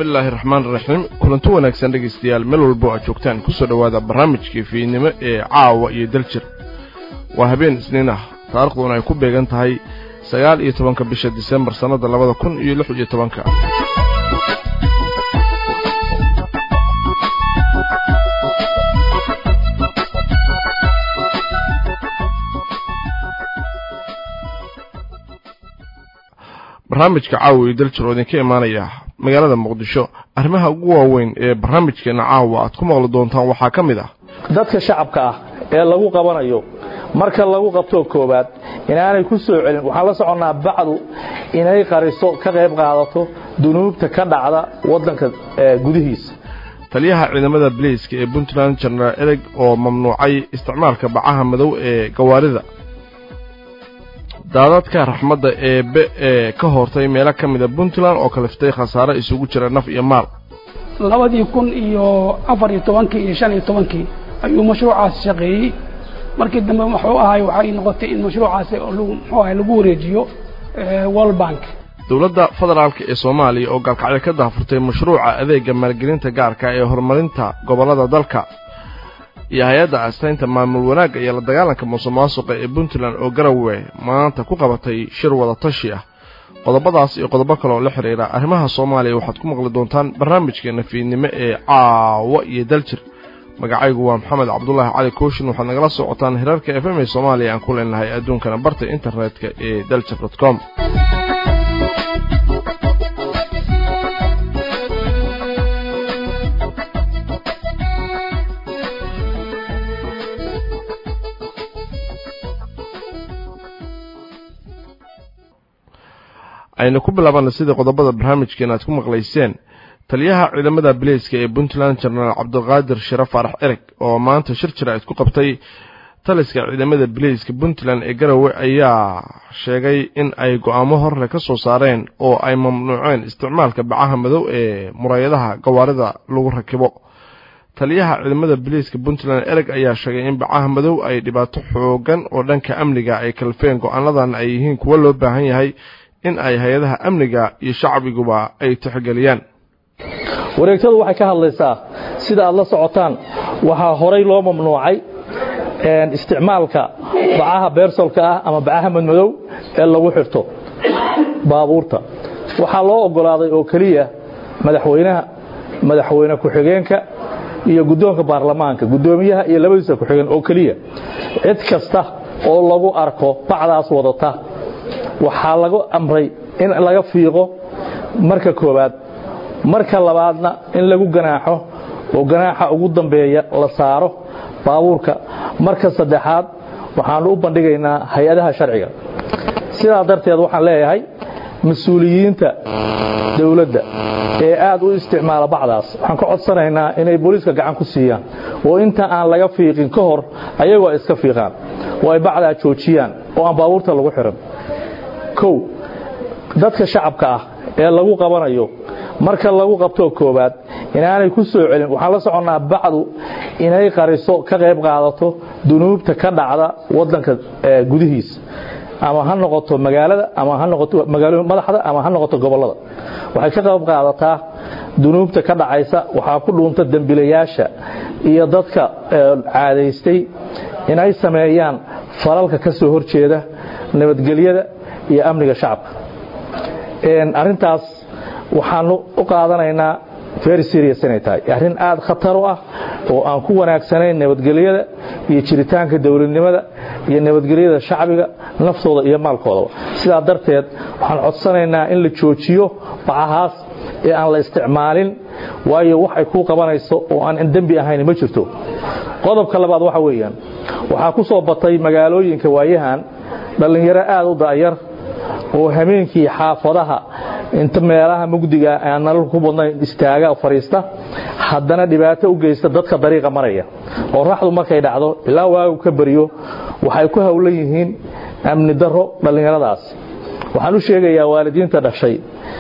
bismillaahi raxmaan raxiim kulanti wanaagsan dhegaystayaal meel walbo aad joogtaan kusoo dhowaada barnaamijkii fiidnimo ee caawa iyo daljir waa habeen isniin ah taariikhduna ay ku beegan tahay sagaal iyo tobanka bisha disembar sannadda labada kun iyo lix iyo tobanka barnaamijka caawa iyo daljir oo idinka imaanaya magaalada muqdisho arrimaha ugu waaweyn ee barnaamijkeenna caawa aad ku maqli doontaan waxaa ka mid ah dadka shacabka ah ee lagu qabanayo marka lagu qabtoo koowaad inaanay ku soo celin waxaan la soconnaa bacdu inay qariso ka qayb qaadato dunuubta ka dhacda waddanka gudihiisa taliyaha ciidamada baleyska ee puntland jenaraal ereg oo mamnuucay isticmaalka bacaha madow ee gawaarida daadadka raxmadda eebe ee ka hortay meelo ka mida puntland oo kaliftay khasaare isugu jira naf iyo maal labadii kun iyo afar iyo tobankii iyo shan iyo tobankii ayuu mashruucaas shaqeeyey markii dambe wuxuu ahay waxay noqotay in mashruucaasi muxuu ahay lagu wareejiyo world bank dowladda federaalk ee soomaaliya oo gaalkacyo ka daafurtay mashruuca adeega maalgelinta gaarka ee horumarinta gobollada dalka iyo hay-adda astaynta maamul wanaagga iyo la dagaalanka musuqmaasuqa ee puntland oo garawe maanta ku qabatay shir wada tashi ah qodobadaas iyo qodobo kale oo la xidhiira arrimaha soomaaliya waxaad ku maqli doontaan barnaamijkeenna fiidnimo ee caawa iyo daljir magacaygu waa maxamed cabdulaahi cali kooshin waxaad nagala socotaan hirarka f m ee soomaaliya aan ku leenahay adduunkana barta internetka ee daljir dot com aynu ku bilaabana sida qodobada barnaamijkeena aad ku maqlayseen taliyaha ciidamada baleyska ee puntland jenaraal cabdiqaadir shire faarax ereg oo maanta shir jira isku qabtay taliska ciidamada baleyska puntland ee garowe ayaa sheegay in ay go-aamo horre ka soo saareen oo ay mamnuuceen isticmaalka bacaha madow ee muraayadaha gawaarida lagu rakibo taliyaha ciidamada baleyska puntland ereg ayaa sheegay in bacaha madow ay dhibaato xoogan oo dhanka amniga ay kalfeen go-aanadan ay yihiin kuwo loo baahan yahay in ay hay-adaha amniga iyo shacbiguba ay tixgeliyaan wareegtadu waxay ka hadlaysaa sida aad la socotaan waxaa horay loo mamnuucay isticmaalka bacaha beersolka ah ama bacaha madmadow ee lagu xirto baabuurta waxaa loo ogolaaday oo keliya madaxweynaha madaxweyne ku-xigeenka iyo guddoonka baarlamaanka guddoomiyaha iyo labadiisa ku-xigeen oo keliya cid kasta oo lagu arko bacdaas wadata waxaa lagu amray in laga fiiqo marka koowaad marka labaadna in lagu ganaaxo oo ganaaxa ugu dambeeya la saaro baabuurka marka saddexaad waxaanu u bandhigaynaa hay-adaha sharciga sidaa darteed waxaan leeyahay mas-uuliyiinta dowladda ee aad u isticmaala bacdaas waxaan ka codsanaynaa inay booliiska gacan ku siiyaan oo inta aan laga fiiqin ka hor ayagoo ay iska fiiqaan oo ay bacdaa joojiyaan oo aan baabuurta lagu xiran kow dadka shacabka ah ee lagu qabanayo marka lagu qabtoo koowaad inaanay ku soo celin waxaan la soconnaa bacdu inay qariso ka qayb qaadato dunuubta ka dhacda waddanka gudihiisa ama ha noqoto magaalada ama ha noqoto magaalooyin madaxda ama ha noqoto gobollada waxay ka qayb qaadataa dunuubta ka dhacaysa waxaa ku dhuunta dembilayaasha iyo dadka caadaystay inay sameeyaan falalka ka soo horjeeda nabadgelyada iyo amniga shacabka arintaas waxaanu u qaadanaynaa very serious inay tahay arrin aad khatar u ah oo aan ku wanaagsanayn nabadgelyada iyo jiritaanka dowladnimada iyo nabadgelyada shacbiga naftooda iyo maalkoodaba sidaa darteed waxaan codsanaynaa in la joojiyo bacahaas ee aan la isticmaalin waayo wax ay kuu qabanayso oo aan dembi ahayn ma jirto qodobka labaad waxa weeyaan waxaa ku soo batay magaalooyinka waayahan dhallinyaro aad u da'yar oo hameenkii xaafadaha inta meelaha mugdiga aan nalal ku badnayn istaaga fariista haddana dhibaato u geysta dadka dariiqa maraya oo raxdu markay dhacdo ilaa waagu ka bariyo waxay ku howlan yihiin amni daro dhallinyaradaas waxaan u sheegayaa waalidiinta dhashay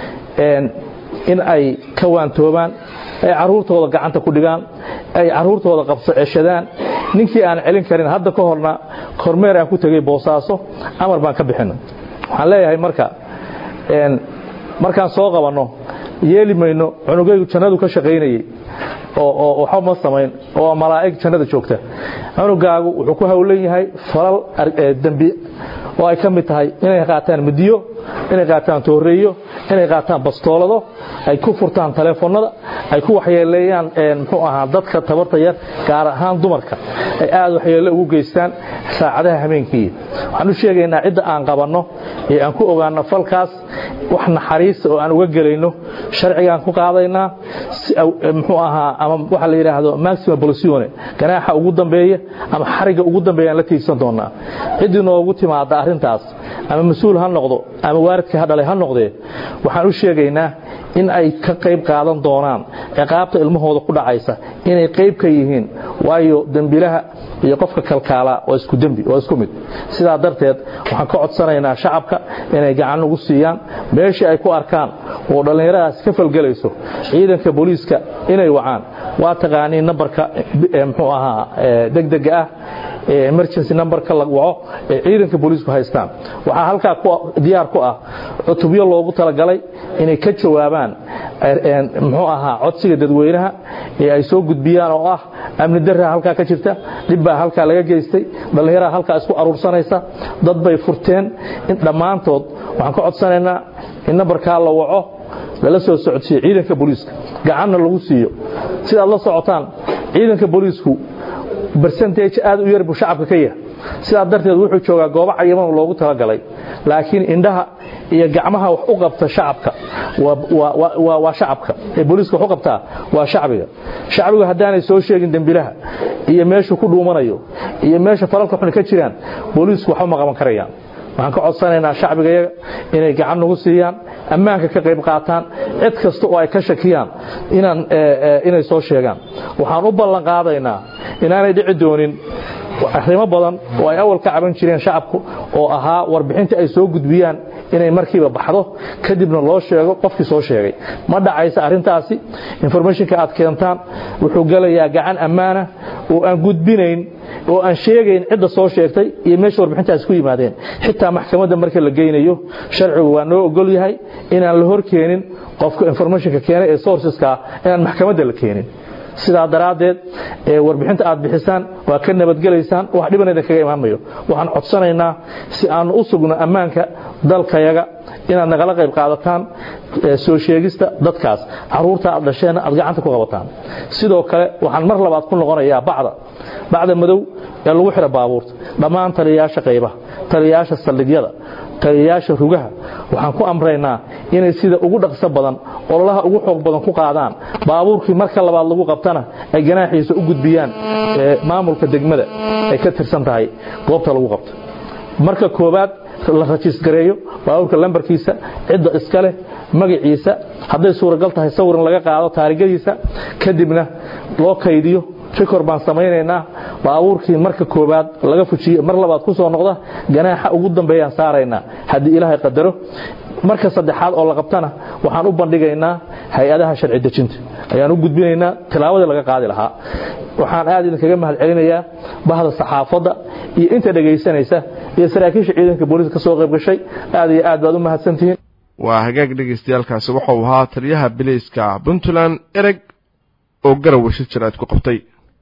in ay ka waantoobaan ay caruurtooda gacanta ku dhigaan ay caruurtooda qabso ceshadaan ninkii aan celin karin hadda ka horna kormeer aan ku tegay boosaaso amar baan ka bixina waxaan leeyahay marka markaan soo qabanno yeeli mayno cunugaygu jannadu ka shaqaynayey oo waxba ma samayn oo malaa'ig jannada joogta cunugaagu wuxuu ku howlan yahay falal dembi oo ay ka mid tahay inay qaataan midiyo inay qaataan tooreeyo inay qaataan bastoolado ay ku furtaan taleefonada ay ku waxyeeleeyaan muxuu ahaa dadka tabarta yar gaar ahaan dumarka ay aad waxyeelle ugu geystaan saacadaha habeenkii waxaan u sheegaynaa cidda aan qabanno ee aan ku ogaano falkaas wax naxariista oo aan uga gelayno sharcigaan ku qaadaynaa muxuu ahaa ama waxa la yidhaahdo maximum polisione ganaaxa ugu dambeeya ama xariga ugu dambeeya aan la tiigsan doonaa ciddii noogu timaada arrintaas ama mas-uul ha noqdo ama waaridkii ha dhalay ha noqdee waxaan u sheegaynaa in ay ka qayb qaadan doonaan ciqaabta ilmahooda ku dhacaysa inay qayb ka yihiin waayo dembilaha iyo qofka kalkaala waa isku dembi waa isku mid sidaa darteed waxaan ka codsanaynaa shacabka inay gacan ugu siiyaan meeshii ay ku arkaan oo dhallinyaradaas ka falgelayso ciidanka booliiska inay wacaan waa taqaaniin nambarka muxuu ahaa degdega ah emergency numberka la waco ee ciidanka booliisku haystaan waxaa halkaa diyaar ku ah cutubyo loogu talagalay inay ka jawaabaan muxuu ahaa codsiga dadweynaha ee ay soo gudbiyaan oo ah amni darra halkaa ka jirta dhibbaa halkaa laga geystay dhallinyaraha halkaa isku aruursanaysa dad bay furteen in dhammaantood waxaan ka codsanaynaa in nambarkaa la waco lala soo socodsiiyo ciidanka booliiska gacanna lagu siiyo sidaad la socotaan ciidanka booliisku bersentage aad u yar buu shacabka ka yahay sidaa darteed wuxuu joogaa goobo cayiman loogu talagalay laakiin indhaha iyo gacmaha wax u qabta shacabka waa shacabka ee booliiska wax u qabtaa waa shacbiga shacbigu haddaanay soo sheegin dembilaha iyo meeshuu ku dhuumanayo iyo meesha falalka xun ka jiraan booliisku waxba ma qaban karayaan waxaan ka codsanaynaa shacbigayaga inay gacan nagu siiyaan ammaanka ka qayb qaataan cid kasta oo ay ka shakiyaan inay soo sheegaan waxaan u ballan qaadaynaa inaanay dhici doonin arrimo badan oo ay awal ka caban jireen shacabku oo ahaa warbixinta ay soo gudbiyaan inay markiiba baxdo kadibna loo sheego qofkii soo sheegay ma dhacaysa arrintaasi informationka aad keentaan wuxuu gelayaa gacan ammaana oo aan gudbinayn oo aan sheegayn cidda soo sheegtay iyo meesha warbixintaas ku yimaadeen xitaa maxkamadda marka la geynayo sharcigu waa noo ogol yahay inaan la hor keenin qofka informationka keenay ee sourceska inaan maxkamadda la keenin sidaa daraaddeed warbixinta aad bixisaan waa ka nabadgelaysaan wax dhiban idin kaga imaamayo waxaan codsanaynaa si aanu u sugno ammaanka dalkayaga inaad nagala qayb qaadataan soo sheegista dadkaas caruurta aad dhasheenna aad gacanta ku qabataan sidoo kale waxaan mar labaad ku noqonayaa bacda bacda madow ee lagu xidha baabuurta dhammaan taliyayaasha qaybaha taliyayaasha saldhigyada taliyayaasha rugaha waxaan ku amraynaa inay sida ugu dhaqso badan ololaha ugu xoog badan ku qaadaan baabuurkii marka labaad lagu qabtana ay ganaaxiisa u gudbiyaan maamulka degmada ay ka tirsan tahay goobta lagu qabto marka koobaad la rajiisgareeyo baabuurka lambarkiisa cidda iska leh magaciisa hadday suuragal tahay sawiran laga qaado taarigadiisa kadibna loo kaydiyo rikor baan samaynaynaa baabuurkii marka koobaad laga fujiye mar labaad ku soo noqda ganaaxa ugu dambeeyaan saaraynaa haddii ilaahay qadaro marka saddexaad oo la qabtana waxaan u bandhigaynaa hay-adaha sharci dejinta ayaan u gudbinaynaa tilaawadii laga qaadi lahaa waxaan aad idinkaga mahad celinayaa bahda saxaafadda iyo inta dhegaysanaysa iyo saraakiisha ciidanka booliiska ka soo qayb gashay aad iyo aad baad u mahadsantihiin waa hagaag dhagaystayaalkaasi wuxuu ahaa taliyaha bilayska puntland ereg oo garowe shir jiraad ku qabtay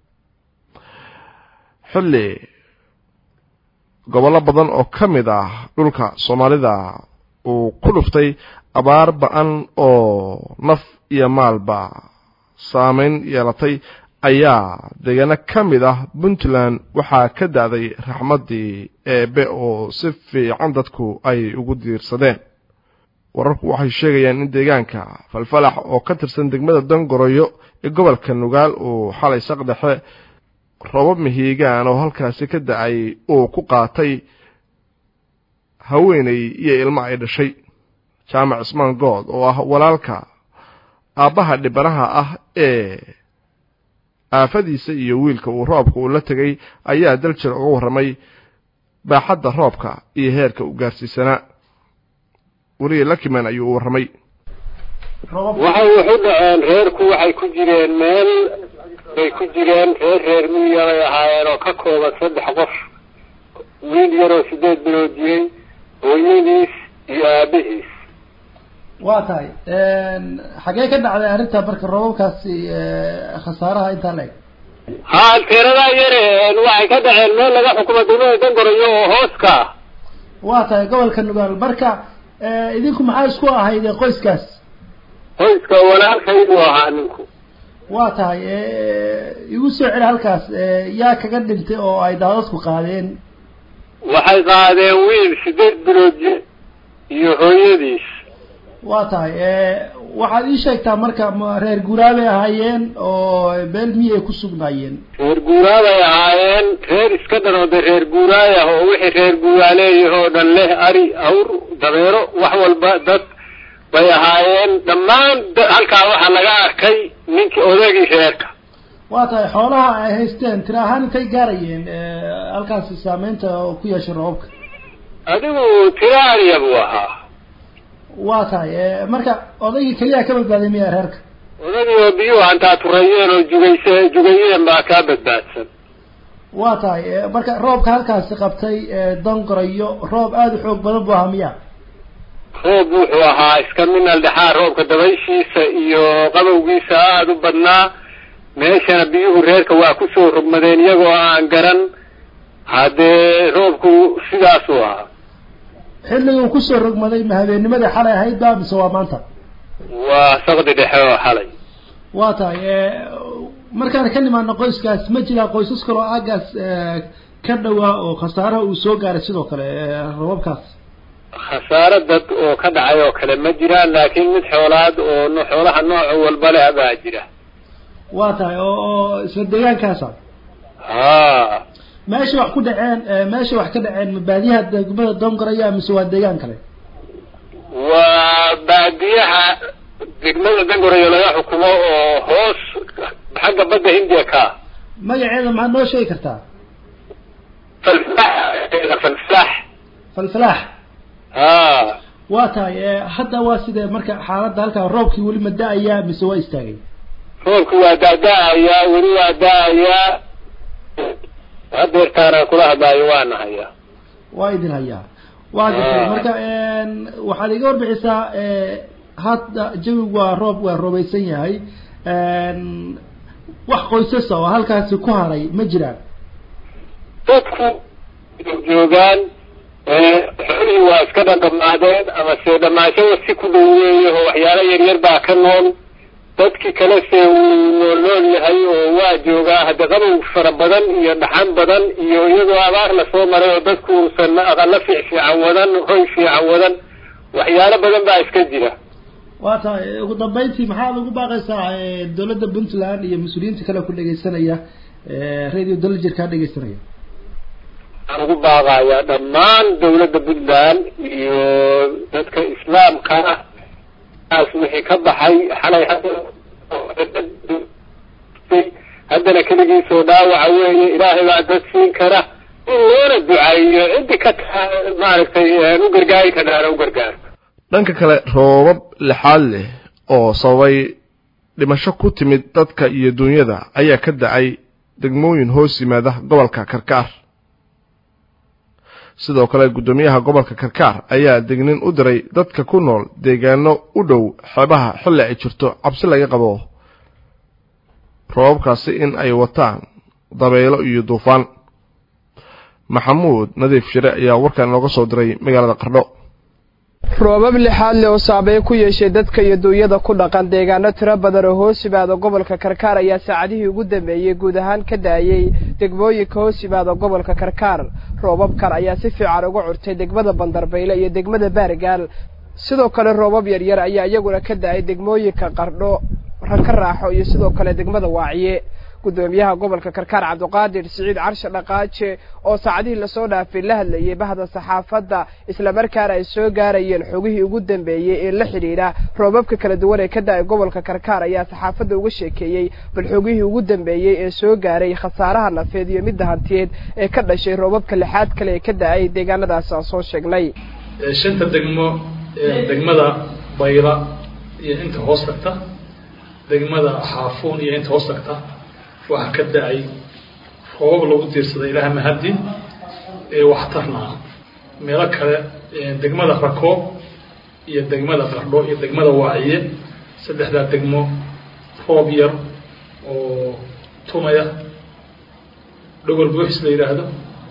xilli gobollo badan oo ka mid ah dhulka soomaalida uu ku dhuftay abaar ba-an oo naf iyo maalba saameyn yeelatay ayaa deegaano ka mid ah puntland waxaa ka da-day raxmaddii eebe oo si fiican dadku ay ugu diirsadeen wararku waxay sheegayaan in deegaanka falfalax oo ka tirsan degmada dangoroyo ee gobolka nugaal uu xalay saqdhexe robab mihiigaan oo halkaasi ka da-ay uu ku qaatay haweenay iyo ilmo ay dhashay jaamac cismaan good oo ah walaalka aabbaha dhibanaha ah ee aafadiisa iyo wiilka uu roobka uu la tegay ayaa daljir uga warramay baaxadda roobka iyo heerka u gaarsiisanaa weliya lakiman ayuu u warramay waxay waxu dhaceen reerku waxay ku jireen meel bay ku jireen reer reer miya bay ahaayeen oo ka kooban saddex qof wiil yaroo sideed bilood jiray hooyadiis iyo aabihiis waa tahay xagee ka dhacday arrinta marka roobabkaasi khasaaraha intaa la eg ha teeradaa yare waxay ka dhaceen meel laga xukumo degmada dangorayo oo hooska waa tahay gobolka nugaal marka idinku maxaa isku ahayd qoyskaas qoyska walaalkaydu ahaa ninku waa tahay igu soo celi halkaas yaa kaga dhintay oo ay daadadku qaadeen waxay qaadeen wiil sideed bilood iyo hooyadiis waa tahay waxaad ii sheegtaa marka ma reer guuraabay ahaayeen oo beel miyay ku sugnaayeen reer guuraabay ahaayeen reer iska dhan oo de reer guuraay ah oo wixii reer guuraaleeyah oo dhan leh ari awr dabeero wax walba dad bay ahaayeen dhammaan halkaa waxaa laga arkay ninkii odagii reerka waa tahay xoolaha ay haysteen tira ahaan intay gaarayeen halkaasi saameynta ku yeeshay roobabka adigu tira ariya buu ahaa waa tahay marka odaygii keliya ka badbaaday miya reerka odagii oo biyuhu hantaa turayeen oo jugayse jugayeen baa kaa badbaadsan waa tahay marka roobka halkaasi qabtay dongorayo roob aada u xoog badan buu ahaa miya roob wuxuu ahaa iska minal dhexaa roobka dabayshiisa iyo qabowgiisa aada u badnaa meeshana biyuhu reerka waa kusoo rogmadeen iyagoo aan garan haddee roobku sidaasuu ahaa xilliguu kusoo rogmaday ma habeennimadii xalay ahayd ba mise waa maanta waa saqdi dhexe oo xalay waa tahay markaan ka nimaano qoyskaas ma jiraa qoysas kaloo aagaas ka dhawaa oo khasaaraha uu soo gaaray sidoo kale robabkaas khasaaro dad oo ka dhacay oo kale ma jiraan laakiin mid xoolaad oo xoolaha nooc walba leh baa jira waa tahay oo oo isla deegaankaasa ha meesha wax ku dhaceen meesha wax ka dhaceen ma baadiyaha degmada dongoraya mise waa deegaan kale waa baadiyaha degmada dangorayo laga xukumo oo hoos xagga badda hindiya ka magaceeda maxaad noo sheegi kartaa falflax falflax falfalaax ha waa tahay hadda waa sidee marka xaaladda halkaa roobkii weli ma da-ayaa mise waa istaagay roobki waa da-da-ayaa weli waa da-ayaa hadeertaana kula hadlaayo waa nahaya waa idin hayaa waa gartay marka waxaad iga warbixisaa hadda jawigu waa roob waa roobaysan yahay wax qoysasa oo halkaasi ku haray ma jiraan dadku joogaan xoolihii waa iska dhadhamaadeen ama se dhamaashada si ku dhaweeya oo waxyaalo yaryar baa ka nool dadkii kale se wuu nool nool yahay oo waa joogaa hadde qabow fara badan iyo dhaxan badan iyo iyadoo abaar lasoo maray oo dadku uusan aqalo fiic fiican wadan hoy fiican wadan waxyaalo badan baa iska jira waa tahay ugu dambeyntii maxaad ugu baaqaysaa dawladda puntland iyo mas-uuliyiinta kale ku dhegeysanaya radio dalajir kaa dhegeysanaya waxaan ugu baaqayaa dhammaan dawladda puntland iyo dadka islaamka ah wixii ka baxay xalay haddana keligiisoo dhaawaca weeye ilaahay baa dad siin kara in loona ducaeyo ciddi ka maaragtay u gargaari kadhaana u gargaarto dhanka kale roobab lixaad leh oo sababay dhimasho ku timid dadka iyo duunyada ayaa ka dacay degmooyin hoos yimaada gobolka karkaar sidoo kale guddoomiyaha gobolka karkaar ayaa degnin u diray dadka ku nool deegaano u dhow xeebaha xilli ay jirto cabsi laga qabo roobabkaasi in ay wataan dabeelo iyo duufaan maxamuud nadiif shire ayaa warkan nooga soo diray magaalada qardho roobab lixaad leh oo saabeeye ku yeeshay dadka iyo duunyada ku dhaqan deegaano tiro badan oo hoos yimaada gobolka karkaar ayaa saacadihii ugu dambeeyey guud ahaan ka daayey degmooyinka hoos yimaada gobolka karkaar roobabkan ayaa si fiican uga curtay degmada bandarbayle iyo degmada baargaal sidoo kale roobab yaryar ayaa iyaguna ka da-ay degmooyinka qardho raka raaxo iyo sidoo kale degmada waaciye guddoomiyaha gobolka karkaar cabdiqaadir siciid carshe dhaqaaje oo saacadihii lasoo dhaafay la hadlayay bahda saxaafadda islamarkaana ay soo gaarayeen xogihii ugu dambeeyey ee la xidhiidha roobabka kala duwan ee ka da-ay gobolka karkaar ayaa saxaafadda uga sheekeeyey bal xogihii ugu dambeeyey ee soo gaaray khasaaraha nafeed iyo midda hantiyeed ee ka dhashay roobabka lixaad kale ee ka da-ay deegaanadaas aan soo sheegnay shanta degmo degmada bayla iyo inta hoos tagta degmada xaafuun iyo inta hoos tagta waxaa ka da-ay roobab lagu diirsaday ilaah mahadi ee waxtarnaa meelo kale degmada rakoob iyo degmada qardho iyo degmada waaciye saddexdaa degmo roob yar oo tumaya dhogol buuxis la yidhaahdo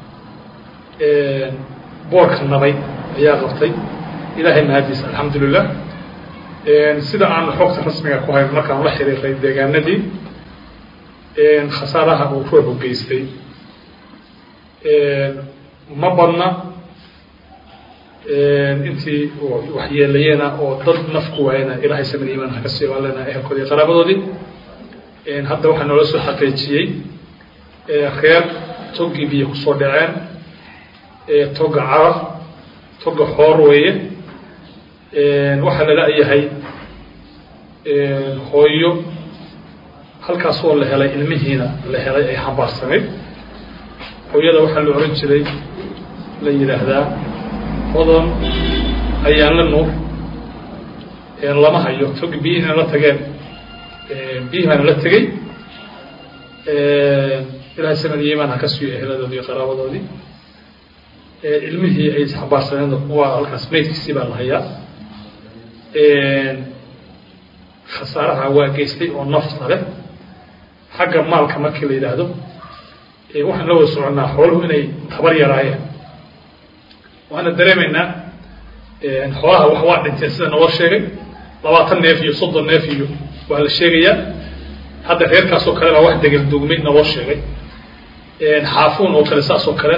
boorka nabay ayaa qabtay ilaahay mahadiis alxamdulilah sida aan xogta rasmiga ku hayn markaan la xiriiray deegaanadii khasaaraha uu ruuxu geystay ma badna intii waxyeelayeena oo dad nafku waayana ilaahay samir iimaan haka sii baalena ehelkoodii qaraabadoodii hadda waxaa noola soo xaqiijiyey reer toggii biyo kusoo dhaceen togga carab togga xoor weeye waxaa lala yahay hooyo halkaasoo la helay ilmihiina la helay ay xambaarsanayd hooyada waxaa la oran jiray la yidhaahdaa hodan ayaan la nuur lama hayo tog biyihiina la tageen biyihii baana la tegey ilahay samad iyo imaan ha ka siiyo eheladoodii iyo qaraabadoodii ilmihii ay xambaarsaneen kuwa halkaas maydkiisii baa la hayaa khasaaraha waa geystay oo nafta leh xagga maalka markii la yidhaahdo waxaan la wada soconnaa xooluhu inay tabar yaraayeen waxaana dareemaynaa xoolaha wax waa dhinteen sida naloo sheegay labaatan neef iyo soddon neef iyo waa la sheegayaa hadda reerkaasoo kale baa wax degel dugmay naloo sheegay xaafuun oo kale saas oo kale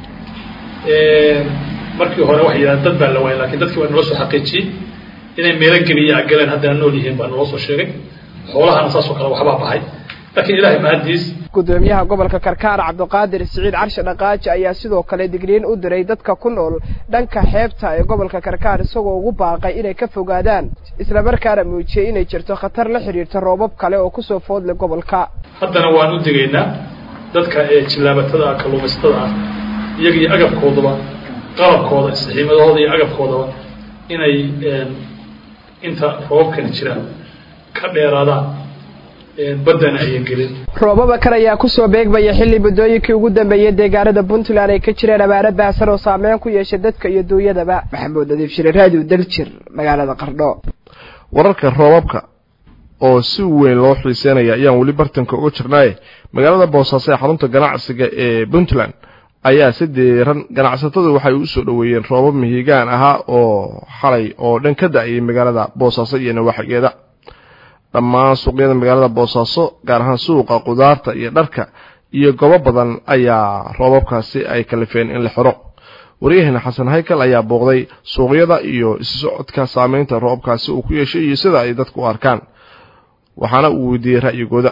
markii hore waxay yidhahdeen dad baa la waayay lakin dadkii waa naloo soo xaqiijiyey inay meelo geliya galeen haddana nool yihiin baa naloo soo sheegay xoolahana saasoo kale waxbaa baxay laakiin ilahay mahadiis gudoomiyaha gobolka karkaar cabdiqaadir siciid carshe dhaqaaji ayaa sidoo kale digriin u diray dadka ku nool dhanka xeebta ee gobolka karkaar isagoo ugu baaqay inay ka fogaadaan islamarkaana muujiyey inay jirto khatar la xidhiirta roobab kale oo kusoo foodlay gobolka haddana waan u digaynaa dadka ee jillaabatada ah kalluumaysatada ah iyaga iyo agabkoodaba qalabkooda istixiimadahooda iyo agabkoodaba inay inta roobabkani jiraan ka dheeraadaan baddana ayan gelin roobaba kan ayaa kusoo beegmaya xilli muddooyinkii ugu dambeeyey deegaanada puntland ay ka jireen abaaro baahsan oo saameyn ku yeeshay dadka iyo duunyadaba maxamuud nadiif shire raadiyo daljir magaalada qardho wararka roobabka oo si weyn loo xiiseynaya ayaan weli bartanka uga jirnaaye magaalada boosaaso ee xarunta ganacsiga ee puntland ayaa si diiran ganacsatadu waxay u soo dhoweeyeen roobab mihigaan ahaa oo xalay oo dhan ka da-ayay magaalada boosaaso iyo nawaaxigeeda dhammaan suuqyada magaalada boosaaso gaar ahaan suuqa qudaarta iyo dharka iyo gobo badan ayaa roobabkaasi ay kalifeen in la xiro waryaheena xasan haykal ayaa booqday suuqyada iyo isu socodka saameynta roobabkaasi uu ku yeeshay iyo sida ay dadku u arkaan waxaana uu weydiiyey ra'yigooda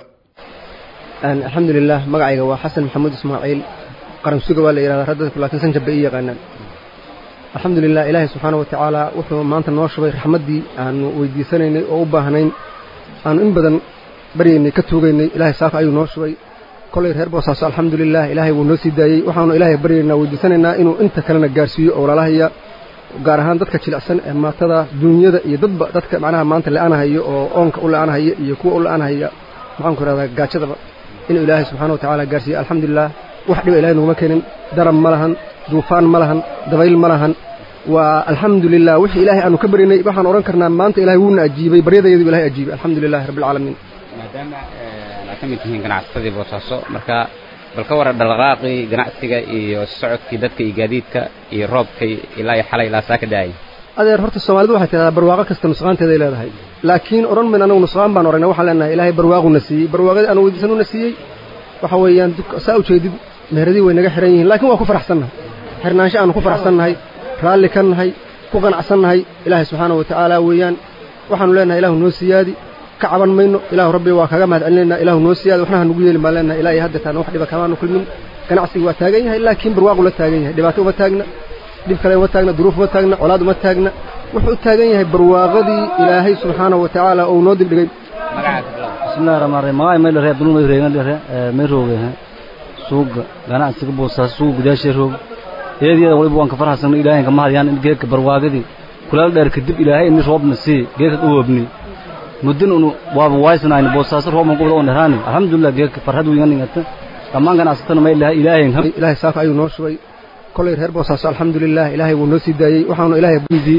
alxamdulilah magacayga waa xasan maxamuud ismaaciil qaransuga waa la yidhahdaa raddadku laakiin sanjab bay ii yaqaanaan alxamdulilah ilaahay subxaana wa tacaala wuxuu maanta noo shubay raxmaddii aanu weydiisanaynay oo u baahnayn aanu in badan baryaynay ka tuugaynay ilaahay saaka ayuu noo shubay kollay reer boosaaso alxamdulilah ilaahay wuu noo sii daayey waxaanu ilaahay baryaynaa weydiisanaynaa inuu inta kalena gaarsiiyo oo walaalahaya gaar ahaan dadka jilicsan ee maatada duunyada iyo dadba dadka macnaha maanta la-aanahaya oo oonka u la-aanahaya iyo kuwa u la-aanahaya maxaanku ihahdaa gaajadaba inuu ilaahay subxana wa tacaala gaarsiiyo alxamdulilah wax dhiba ilahay noguma keenin darab ma lahan duufaan ma lahan dabayl ma lahan waa alxamdulilah wixii ilaahay aanu ka baryanay waxaan odhan karnaa maanta ilahay wuuna ajiibay baryadayadu ilahay ajiibay alxamdulilahi rabbi alcaalamiin maadaama aad ka mid tihiin ganacsatadii boosaaso marka bal ka waran dhaqdhaqaaqii ganacsiga iyo socodkii dadka iyo gaadiidka iyo roobkay ilaa iyo xalay ilaa saa ka daayay adeer horta soomaalidu waxay tidhahdaa barwaaqo kasta nusqaanteeday leedahay laakiin odhan mayn anagu nusqaan baan oragnay waxaan leenahay ilaahay barwaaquna siiyey barwaaqadii aanu weydiisanuna siiyey waxa weeyaan saa ujeedid meheradii way naga xihan yihiin laakiin waa ku faraxsannahay xirnaansho aanu ku faraxsannahay raalli ka nahay ku qanacsannahay ilaahay subxaana wa tacaala weeyaan waxaanu leenahay ilaahu noo siyaadi ka caban mayno ilaahu rabbi waa kaga mahad celinaynaa ilaahu noo siyaadi waxna ha nugu yeelin baan leenahay ilaa iyo haddetaan wax dhiba kamaanu kulmin ganacsigu waa taagan yahay laakiin barwaaqu la taagan yahay dhibaato uma taagna dhib kale uma taagna duruuf uma taagna colaad uma taagna wuxuu u taagan yahay barwaaqadii ilaahay subxaana wa tacaala uu noo dibdhigay bismillahi raxmaan raxiim magaca mayl reer dulmay reegan dhere may rooge suuga ganacsiga boosaaso suuga gudaashee roog eedyada waliba waan ka farxasanno ilaahay kama hadyaan in geedka barwaagadii kulaal dheer kadib ilaahay ini roobna sii geedka dhawoobni muddin unu waaba waysnayni boosaaso roobna gobda on dheraani alxamdulilah geedka farxad wiynganingata dhammaan ganacsatana may laha ilaahay ilaahay saaka ayuu noo shubay kollay reer boosaaso alxamdulilah ilaahay wuu noo sii daayey waxaanu ilaahay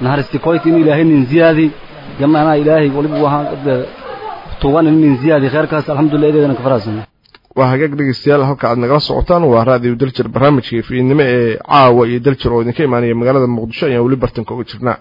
naxariisti koyti in ilaahay nin ziyaadi jamaana ilaahay waliba waxaan tuugan in nin ziyaadi khayrkaas alxamdulillah ideedana ka faraxsan waa hagaag dhegeystayaal halka aad nagala socotaan waa raadiyo daljir barnaamijka fiidnimo ee caawa iyo daljir oo idinka imaanaya magaalada muqdisho ayaan weli bartanka uga jirnaa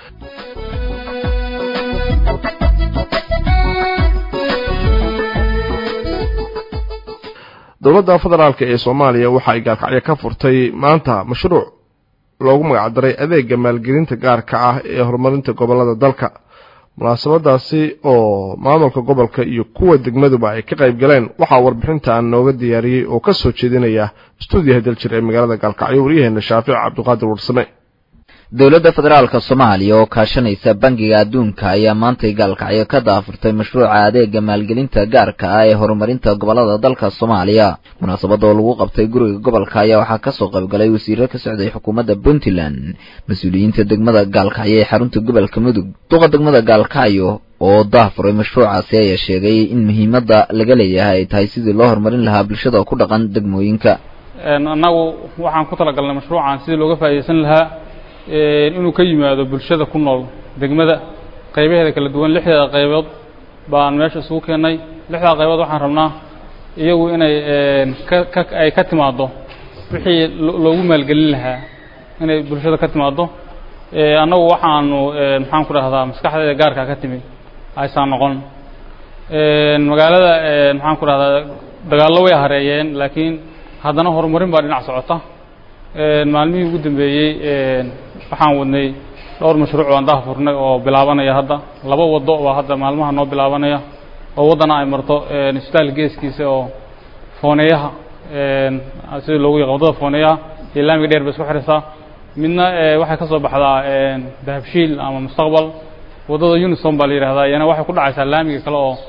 dowladda federaalk ee soomaaliya waxa ay gaalkacyo ka furtay maanta mashruuc loogu magacdaray adeega maalgelinta gaarka ah ee horumarinta gobolada dalka munaasabadaasi oo maamulka gobolka iyo kuwa degmaduba ay ka qayb galeen waxaa warbixintan nooga diyaariyey oo ka soo jeedinaya stuudiyaha daljir ee magaalada gaalkacyo waryaheena shaafic cabdiqaadir warsame dowladda federaalka soomaaliya oo kaashanaysa bangiga adduunka ayaa maantay gaalkacyo ka daafurtay mashruuca adeega maalgelinta gaarka ah ee horumarinta gobolada dalka soomaaliya munaasabada oo lagu qabtay guriga gobolka ayaa waxaa kasoo qaybgalay wasiiro ka socday xukuumadda puntland mas-uuliyiinta degmada gaalkacyo ee xarunta gobolka mudug duqa degmada gaalkacyo oo daafuray mashruucaasi ayaa sheegay in muhiimadda laga leeyahay ay tahay sidii loo horumarin lahaa bulshada ku dhaqan degmooyinka annagu waxaan ku talagalnay mashruucan sidii looga faa'iidaysan lahaa inuu ka yimaado bulshada ku nool degmada qaybaheeda kala duwan lixdeeda qaybood baan meesha isugu keennay lixdaa qaybood waxaan rabnaa iyagu inay ka ay ka timaaddo wixii loogu maalgelin lahaa inay bulshada ka timaaddo annagu waxaanu maxaan ku dhahdaa maskaxdeeda gaarkaa ka timi aysan noqon magaalada maxaan ku dhahdaa dagaallo way hareeyeen laakiin haddana horumarin baa dhinac socota maalmihii ugu dambeeyey waxaan wadnay dhowr mashruuc aan daafurnay oo bilaabanaya hadda laba waddo baa hadda maalmaha noo bilaabanaya oo waddana ay marto isbitaal geeskiisa oo fooneeyaha sida loogu yaqaan waddada fooneeyaha iyo laamiga dheer bay isku xidhaysaa midna waxay ka soo baxdaa dahabshiil ama mustaqbal waddada unison baa la yidhahdaa iyana waxay ku dhacaysaa laamiga kale oo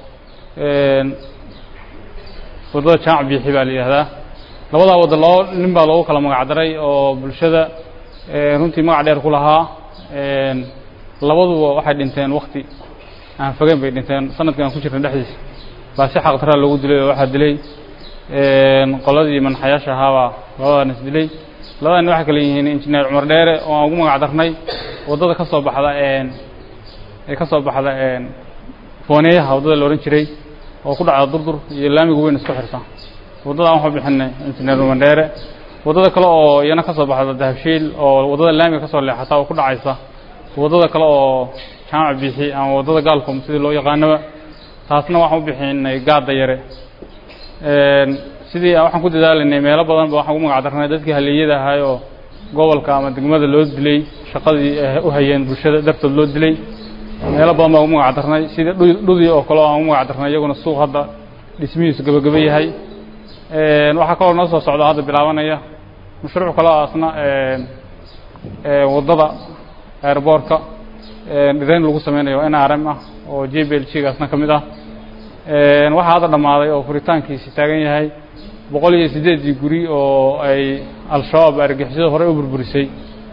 waddada jaamac biixi baa la yidhahdaa labadaa wadda loo nin baa loogu kala magacdaray oo bulshada runtii magac dheer ku lahaa labaduba waxay dhinteen wakti aan fogeyn bay dhinteen sanadkii aan ku jirnay dhexdiisa baa si xaqdaraa loogu dilay oo waxaa dilay qoladii manaxayaasha ahaabaa labadaan is dilay labadaan waxay kale yihiin injineer cumar dheere oo aan ugu magac darnay waddada ka soo baxda ee ka soo baxda fooneeyaha waddada la odhan jiray oo ku dhacda durdur iyo laamiga weyn isku xirta waddadaan waxu bixinay injineer mandheere waddada kale oo iyana ka soo baxda dahabshiil oo waddada laamiga ka soo leexata oo ku dhacaysa waddada kale oo jaamac bixi ama waddada gaalkom sidii loo yaqaanaba taasna waxaan u bixinay gaadda yare sidii waxaan ku dadaalaynay meelo badan ba waxaan ugu magac darnay dadkii haleeyada ahay oo gobolka ama degmada loo dilay shaqadii u hayeen bulshada dartood loo dilay meelo badan baan ugu magac darnay sidii dhudii oo kale oo aan ugu magac darnay iyaguna suuq hadda dhismihiisu gabagaba yahay waxaa kaloo noo soo socda hadda bilaabanaya mashruuc kale oo asna waddada airboortka dhirayn lagu sameynayo n r m ah oo j b l g gaasna ka mid ah waxaa hadda dhammaaday oo furitaankiisi taagan yahay boqol iyo siddeedii guri oo ay al-shabaab argixisada horey u burburisay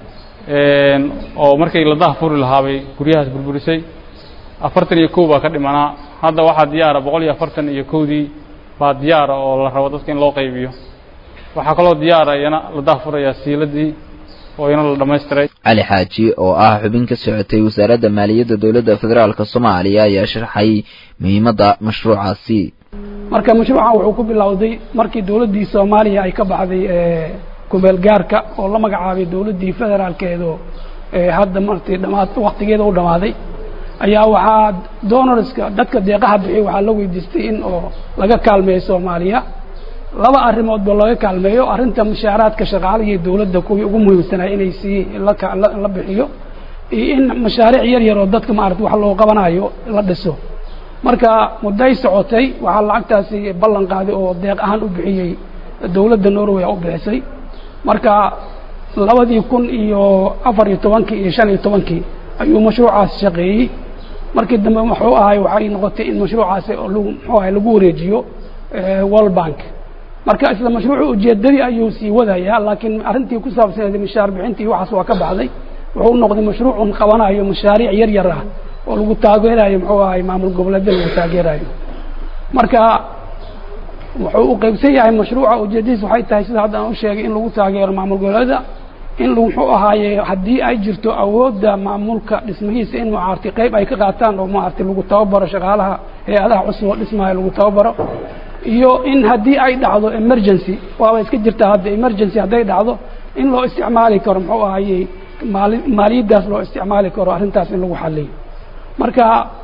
oo markii la daha furi lahaabay guryahaas burburisay afartan iyo kow baa ka dhimanaa hadda waxaa diyaara boqol iyo afartan iyo kowdii baa diyaara oo la rabo dadka in loo qaybiyo waxaa kaloo diyaara iyana la daafurayaa siiladii oo iyana la dhammaystiray cali xaaji oo ah xubin ka socotay wasaaradda maaliyadda dowladda federaalk soomaaliya ayaa sharxay muhiimadda mashruucaasi marka mashruucan wuxuu ku bilowday markii dowladdii soomaaliya ay ka baxday kumeel gaarka oo la magacaabay dowladdii federaalkeedu hadda martii dhamaad waktigeeda u dhammaaday ayaa waxaa donorska dadka deeqaha bixiy waxaa la weydiistay in oo laga kaalmeeyo soomaaliya laba arrimoodba laga kaalmeeyo arrinta mushaaraadka shaqaalaha iyo dowladda kuwii ugu muhiimsanaya inay sii la bixiyo iyo in mashaariic yar yar oo dadka maarata wax loo qabanayo la dhiso marka mudday socotay waxaa lacagtaasi ballan qaaday oo deeq ahaan u bixiyey dowladda norway u bixisay marka labadii kun iyo afar iyo tobankii iyo shan iyo tobankii ayuu mashruucaas shaqeeyey markii dambe wuxuu ahay waxay noqotay in mashruucaasi lagu muxuu ahay lagu wareejiyo world bank marka isla mashruucu ujeedadii ayuu sii wadayaa laakiin arrintii ku saabsaneed mishaar bixintii waxaas waa ka baxday wuxuu noqday mashruucun qabanayo mashaariic yar yar ah oo lagu taageerayo muxuu ahay maamul goboleedya lagu taageerayo marka wuxuu u qaybsan yahay mashruuca ujeedadiis waxay tahay sida hadda aan u sheegay in lagu taageero maamul goboleeda in muxuu ahaaye haddii ay jirto awoodda maamulka dhismihiisa in maaragtay qayb ay ka qaataan oo maaragtay lagu tababaro shaqaalaha hay-adaha cusub oo dhismaya lagu tababaro iyo in haddii ay dhacdo emergency waaba iska jirtaa hadda emergency hadday dhacdo in loo isticmaali karo muxuu ahaaye maali maaliyaddaas loo isticmaali karo arrintaas in lagu xaliyo marka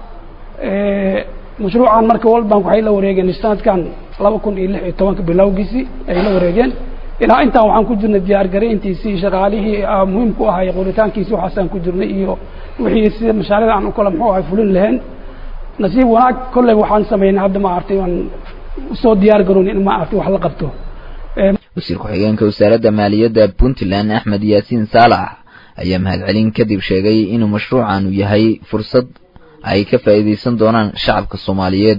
mashruucan marka world bank waxay la wareegeen sanadkan laba kun iyo lix iyo tobanka bilowgiisii ay la wareegeen ilaa intaan waxaan ku jirnay diyaar garayntiisii shaqaalihii muhiim ku ahay qoritaankiisii waxaasaan ku jirnay iyo wixii sida mashaariicda aan u kala muxuu ahay fulin lahayn nasiib wanaag kolley waxaan samaynay hadda maaragtay waan usoo diyaar garoon in maaragtay wax la qabto wasiir ku-xigeenka wasaaradda maaliyadda puntland axmed yaasiin saalax ayaa mahadcelin kadib sheegay inuu mashruucan uu yahay fursad ay ka faa'iidaysan doonaan shacabka soomaaliyeed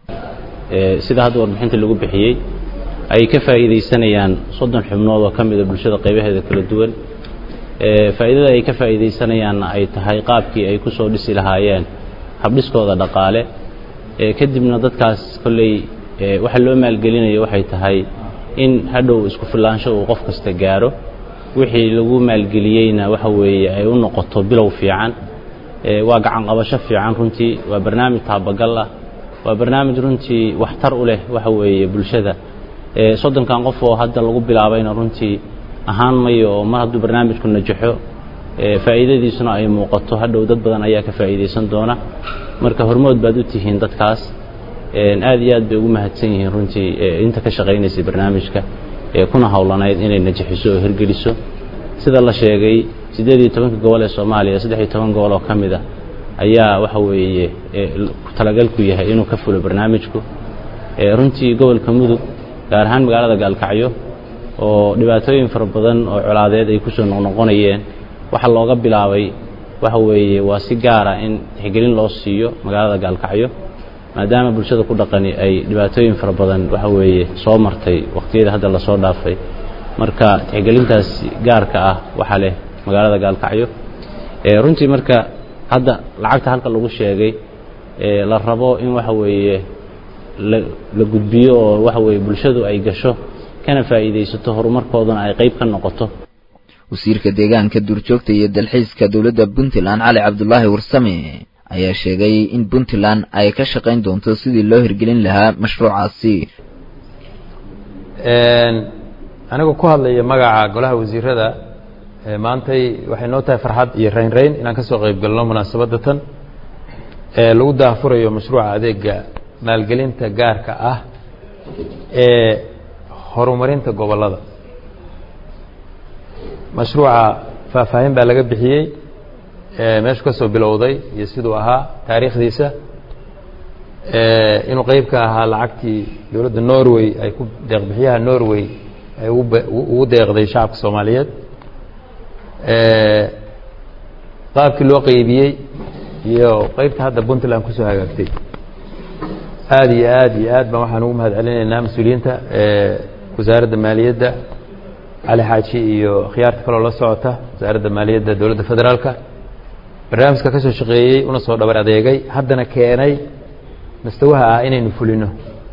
sida hadda warbixinta lagu bixiyey ay ka faa'iidaysanayaan soddon xubnood oo ka mida bulshada qaybaheeda kala duwan faa'iidada ay ka faa'iidaysanayaanna ay tahay qaabkii ay ku soo dhisi lahaayeen habdhiskooda dhaqaale kadibna dadkaas kolley waxa loo maalgelinayo waxay tahay in hadhow isku filaansho uu qof kasta gaaro wixii lagu maalgeliyeyna waxa weeye ay u noqoto bilow fiican waa gacan qabasho fiican runtii waa barnaamij taabagal ah waa barnaamij runtii waxtar u leh waxa weeye bulshada soddonkan qof oo hadda lagu bilaabayna runtii ahaan mayo oo mar hadduu barnaamijku najaxo faa'iidadiisuna ay muuqato hadhow dad badan ayaa ka faa'iidaysan doona marka hormood baad u tihiin dadkaas aad iyo aad bay ugu mahadsan yihiin runtii inta ka shaqaynaysay barnaamijka kuna howlanayd inay najaxiso oo hirgeliso sida la sheegay siddeed iyo tobanka gobol ee soomaaliya saddex iyo toban gobol oo ka mid ah ayaa waxa weeye talagalku yahay inuu ka fulo barnaamijku runtii gobolka mudug gaar ahaan magaalada gaalkacyo oo dhibaatooyin fara badan oo colaadeed ay kusoo noqnoqonayeen waxaa looga bilaabay waxa weeye waa si gaara in tixgelin loo siiyo magaalada gaalkacyo maadaama bulshada ku dhaqani ay dhibaatooyin fara badan waxa weeye soo martay waqtiyada hadda lasoo dhaafay marka tixgelintaas gaarka ah waxaa leh magaalada gaalkacyo runtii marka hadda lacagta halka lagu sheegay la rabo in waxa weeye la gudbiyo oo waxa weeye bulshadu ay gasho kana faa'iidaysato horumarkoodana ay qayb ka noqoto wasiirka deegaanka duurjoogta iyo dalxiiska dowladda puntland cali cabdulaahi warsame ayaa sheegay in puntland ay ka shaqayn doonto sidii loo hirgelin lahaa mashruucaasi anigoo ku hadlaya magaca golaha wasiirada maantay waxay noo tahay farxad iyo raynrayn inaan ka soo qayb galno munaasabadda tan ee lagu daahfurayo mashruuca adeega maalgelinta gaarka ah ee horumarinta gobollada mashruuca faahfaahin baa laga bixiyey meeshu ka soo bilowday iyo siduu ahaa taariikhdiisa inuu qeyb ka ahaa lacagtii dowladda norway ay ku deeqbixiyaha norway ay ugu deeqday shacabka soomaaliyeed qaabkii loo qeybiyey iyo qeybta hadda puntland kusoo hagaagtay aada iyo aad iyo aad baan waxaan ugu mahad celinaynaa mas-uuliyiinta wasaaradda maaliyadda cali xaaji iyo khiyaarta kaloo la socota wasaaradda maaliyadda dowladda federaalka barnaamijka ka soo shaqeeyey una soo dhabar adeegay haddana keenay mustawaha ah inaynu fulino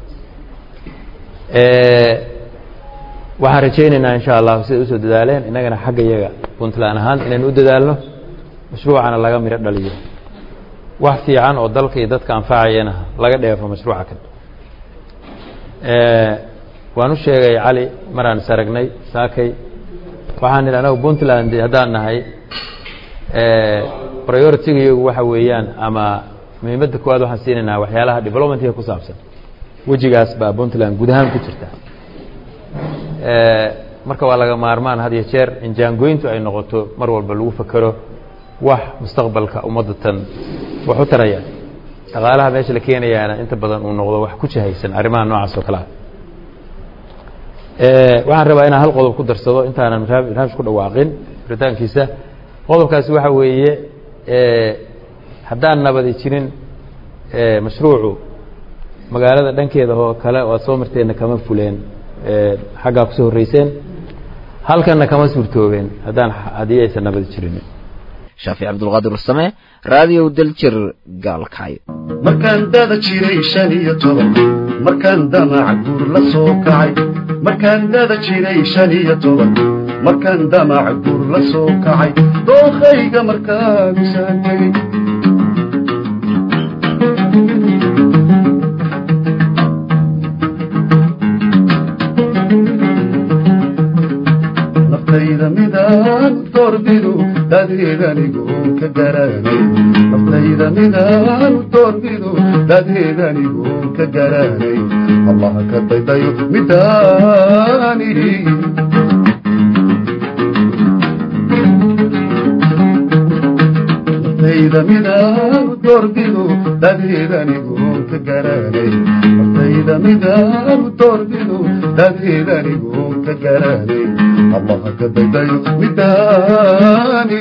waxaan rajaynaynaa insha allahu siday usoo dadaaleen innagana xagga iyaga puntland ahaan inaynu u dadaalno mashruucana laga midho dhaliyo wax fiican oo dalka iyo dadka anfacayana laga dheefo mashruuca kan waan u sheegay cali maraan is aragnay saakay waxaan idhi anagu puntland haddaan nahay prioritigayagu waxa weeyaan ama muhiimadda koowaad waxaan siinaynaa waxyaalaha developmentiga ku saabsan wejigaas baa puntland guud ahaan ku jirta marka waa laga maarmaan had iyo jeer in jaangoyntu ay noqoto mar walba lagu fakero wax mustaqbalka ummadda tan wax u taraya dhaqaalaha meesha la keenayaana inta badan uu noqdo wax ku jahaysan arrimaha noocaas oo kale ah waxaan rabaa inaan hal qodob ku darsado intaanan barnaamij ku dhawaaqin furitaankiisa qodobkaasi waxa weeye haddaan nabadi jirin mashruucu magaalada dhankeeda oo kale oo aad soo marteenna kama fuleen xaggaa kusoo horreyseen halkanna kama suurtoobeen haddaan haddii aysan nabadi jirin shaafic cabdulqaadir warsame raadiyow daljir gaalkacyo markaan dada jiray shan iyo toban markaan damac guur la soo kacay markaan dada jiray shan iyo toban markaan damac gur la soo kacay dookhayga markaagusaan tegey naftayda midaan doorbidu dadeedanigoon ka garanay naftayda midaan doorbidu dadeedanigoon ka garanay allaha ka daydayo midaani naftayda midaan doorbidu dadeedanigoon ka garanay naftayda midaan doorbidu dadeedanigoon ka garanay allaha ka daydayo midaani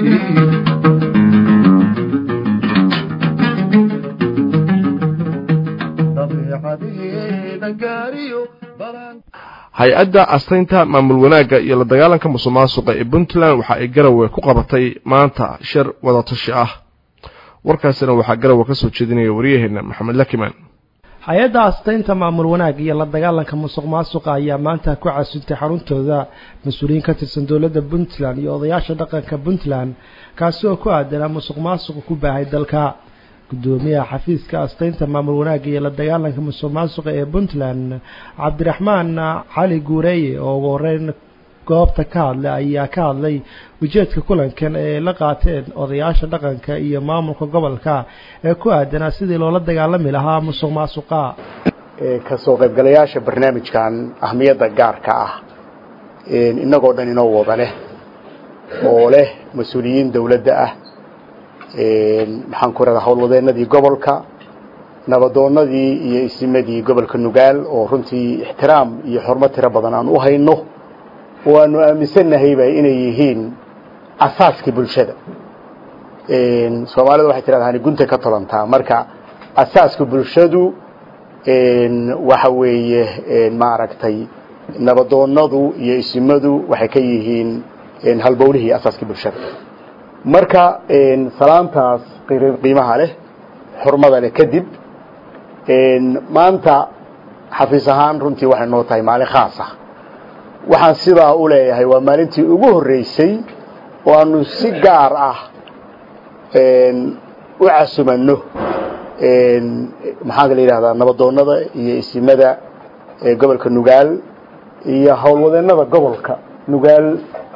dabeecadeeda gaariyo balaan hay-adda astaynta maamul wanaagga iyo la dagaalanka musuqmaasuqa ee puntland waxa ay garawe ku qabatay maanta shir wadatashi ah warkaasina waxaa garawe ka soo jeedinaya waryaheena maxamed lakiman hay-adda astaynta maamul wanaag iyo la dagaalanka musuq maasuqa ayaa maanta ku casuntay xaruntooda mas-uuliyiin ka tirsan dowladda puntland iyo odayaasha dhaqanka puntland kaasi oo ku aadanaa musuq maasuqa ku baahay dalka gudoomiyaha xafiiska astaynta maamul wanaagga iyo la dagaalanka musuq maasuqa ee puntland cabdiraxmaan cali guureeye oo ugu horeyn goobta ka hadlay ayaa ka hadlay ujeedka kulankan ee la qaateen odayaasha dhaqanka iyo maamulka gobolka ee ku aadanaa sidii loola dagaalami lahaa musuq maasuqa kasoo qaybgalayaasha barnaamijkan ahmiyadda gaarka ah innagoo dhan inoo wada leh oo leh mas-uuliyiin dowladda ah maxaan ku radaa howlwadeennadii gobolka nabadoonnadii iyo isimadii gobolka nugaal oo runtii ixtiraam iyo xurmo tiro badan aan u hayno oo aanu aaminsannahayba inay yihiin asaaskii bulshada soomaalida waxay tidhahdaa gunta ka tolantaa marka asaaska bulshadu waxa weeye maaragtay nabadoonnadu iyo isimadu waxay ka yihiin halbowlihii asaaskii bulshada marka salaantaas qiimaha leh xurmada leh kadib maanta xafiis ahaan runtii waxay noo tahay maalin khaas ah waxaan sidaa u leeyahay waa maalintii ugu horreysay oo aanu si gaar ah u casumanno maxaanka la yidhahdaa nabadoonnada iyo isimada gobolka nugaal iyo howlwadeennada gobolka nugaal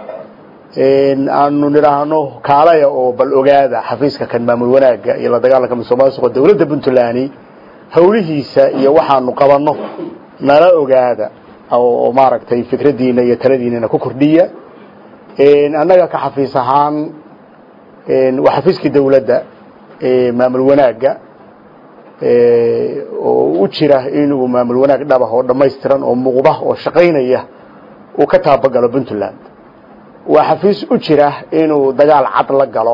aanu nidhaahno kaalaya oo bal ogaada xafiiska kan maamul wanaagga iyo la dagaalanka musuq maasuqa dowladda puntland howlihiisa iyo waxaanu qabanno nala ogaada oo maaragtay fikraddiina iyo taladiinana ku kordhiya annaga ka xafiis ahaan waa xafiiskii dowladda maamul wanaagga oo u jira inuu maamul wanaag dhabah oo dhammaystiran oo muuqda oo shaqaynaya uu ka taabagalo puntland waa xafiis u jira inuu dagaal cad la galo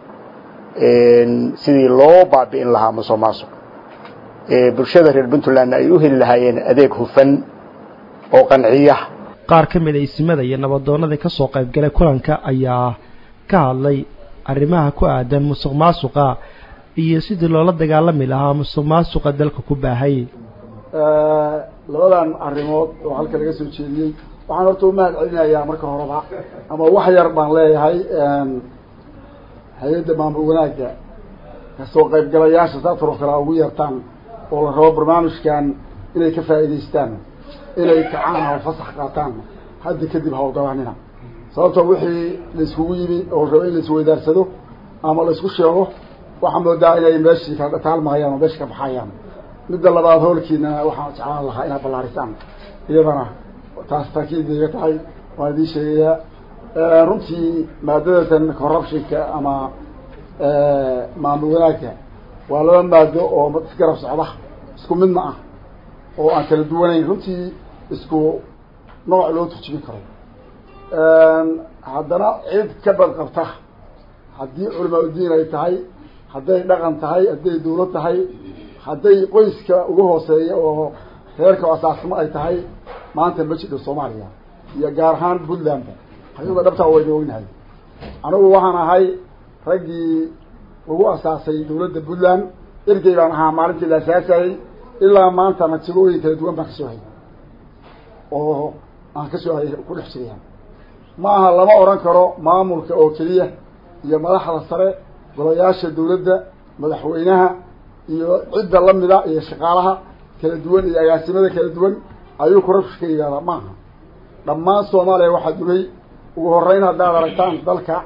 sidii loo baabi'in lahaa musuq maasuq bulshada reer puntlandna ay u heli lahaayeen adeeg hufan oo qanciya qaar ka mid a isimada iyo nabadoonnadii ka soo qaybgalay kulanka ayaa ka hadlay arrimaha ku aadan musuq maasuqa iyo sidii loola dagaalami lahaa musuq maasuqa dalka ku baahay labadan arrimood oo halka laga soo jeediyey waxaan horta u mahad celinayaa marka horeba ama wax yar baan leeyahay hay-adda maamul wanaagga kasoo qaybgalayaasha saasoo kale ugu yeertaan oo la rabo barnaamijkan inay ka faa'iidaystaan inay kacaan oo fasax qaataan hadda kadib hawlgabaanina sababtoo wixii laiskugu yimi oo rabo in laisweydaarsado ama laisku sheego waxaa moodaa inay meeshii ka taalmahayaan oo meesha ka baxayaan midda labaad howlkiina waxaan jeclaan lahaa inaad ballaarisaan iyadana taas taakiid iga tahay waan idiin sheegayaa runtii maadadatan corruptionka ama maamul wanaagga waa laba maado oo isgarab socda isku midna ah oo aan kala duwanayn runtii isku nooc loo turjubin karo haddana cid ka badqabta haddii culamaa udiin ay tahay hadday dhaqan tahay hadday dawlad tahay hadday qoyska ugu hooseeya oo reerka asaasimo ay tahay maanta ma jidho soomaaliya iyo gaar ahaan puntlandba hayada dhabtaa wayna ognahay anigu waxaan ahay raggii lagu asaasay dawladda puntland ergey baan ahaa maalintii la asaasayey ilaa maanta natiibooyin kala duwan baan kasoo hayay oo aan kasoo hayay ku dhex jiraya ma aha lama odhan karo maamulka oo keliya iyo madaxda sare golayaasha dawladda madaxweynaha iyo cidda lamida iyo shaqaalaha kala duwan iyo agaasimada kala duwan ayuu corruption ka yihahdaa maaha dhammaan soomaaliya waxaa dugay ugu horeyn haddaad aragtaan dalka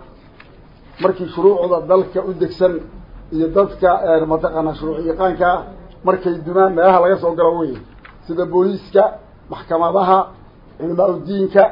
markii shuruucda dalka u degsan iyo dadka mataqaanaa shuruuc yaqaankaa markay dumaan meelaha laga soo galo wey sida booliiska maxkamadaha culimaa udiinka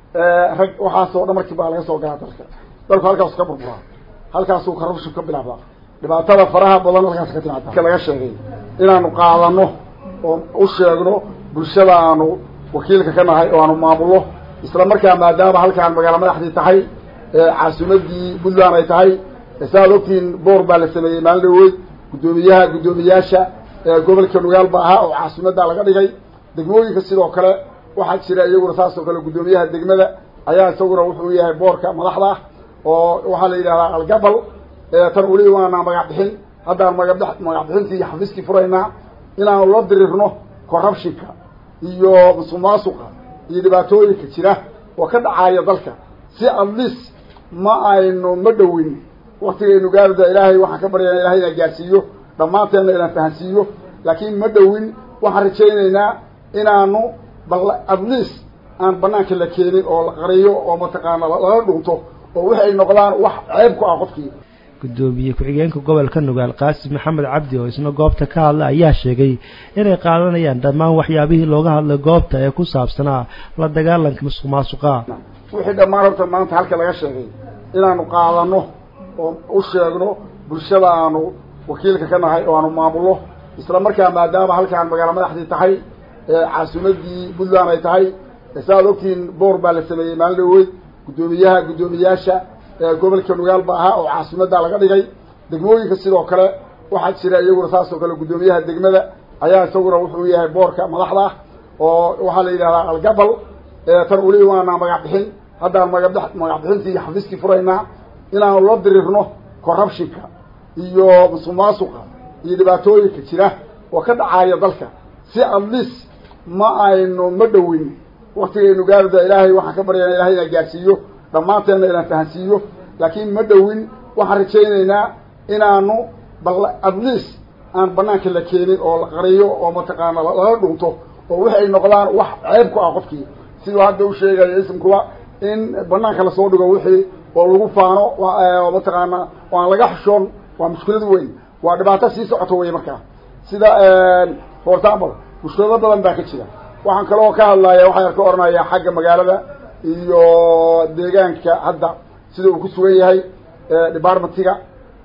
rag waxaasoo dhan markii baa laga soo galaa dalka dalku halkaasu ka burburaa halkaasuu corruption ka bilaabaa dhibaatada faraha badan halkaas ka timaada laga sheegay inaanu qaadano oo u sheegno bulshada aanu wakiilka ka nahay oo aanu maamulno isla markaa maadaama halkaan magaalo madaxdii tahay caasimadii puntland ay tahay saaad ogtiin boor baa la sameeyey maalin dhaweyd guddoomiyaha guddoomiyaasha gobolka nugaal ba ahaa oo caasimaddaa laga dhigay degmooyinka sidoo kale waxaa jira iyaguna saas oo kale guddoomiyaha degmada ayaa isaguna wuxuu yahay boorka madaxda ah oo waxaa la yidhahdaa algabal tan weli waana magac bixin haddaan maga magac bixintii iyo xafiiskii furaynaa inaanu la dirirno corruptionka iyo musuqmaasuqa iyo dhibaatooyinka jira oo ka dhacaya dalka si atleast ma aynu ma dhowin waktigaynu gaarida ilaahay waxaan ka baryana ilahay inaan gaarsiiyo dhammaanteenna inaan fahansiiyo laakiin ma dhowin waxaan rajaynaynaa inaanu bal atleast aan banaanka la keenin oo la qariyo oo mataqaana lala dhunto oo waxay noqdaan wax ceeb ku ah qofkii gudoomiye ku-xigeenka gobolka nugaal qaasim maxamed cabdi oo isna goobta ka hadla ayaa sheegay inay qaadanayaan dhammaan waxyaabihii looga hadlay goobta ee ku saabsanaa la dagaalanka musuq maasuqa wixii dhammaan horta maanta halka laga sheegay inaanu qaadano oo u sheegno bulshada aanu wakiilka ka nahay oo aanu maamulno isla markaa maadaama halkaan magaalo madaxdii tahay caasimadii puntland ay tahay saaad ogtiin boor baa la sameeyey maalin dhaweyd guddoomiyaha guddoomiyaasha gobolka nugaal ba ahaa oo caasimaddaa laga dhigay degmooyinka sidoo kale waxaa jira iyaguna saas oo kale guddoomiyaha degmada ayaa isaguna wuxuu yahay boorka madaxda ah oo waxaa la yidhahdaa algabal tan weli waana magac bixin haddaan maga magac bixintii iyo xafiiskii furaynaa inaanu la dirirno corruptionka iyo musuqmaasuqa iyo dhibaatooyinka jira oo ka dhacaya dalka si atleast ma aynu ma dhowin waktigaynu gaarida ilaahay waxaan ka baryana ilahay inaan gaarsiiyo dhammaanteenna inaan fahansiiyo laakiin ma dhowin waxaan rajaynaynaa inaanu bal atleast aan banaanka la keenin oo la qariyo oo mataqaana lala dhunto oo waxay noqdaan wax ceeb ku ah qofkii siduu hadda u sheegaya ismkuba in banaanka lasoo dhigo wixii oo lagu faano mataqaana oo aan laga xushoon waa mushkilad weyn waa dhibaato sii socoto wey markaa sida for example mushkilado badan baa ka jira waxaan kaloo ka hadlaya waxaan ka oranayaa xagga magaalada iyo deegaanka hadda sida uu ku sugan yahay departmentiga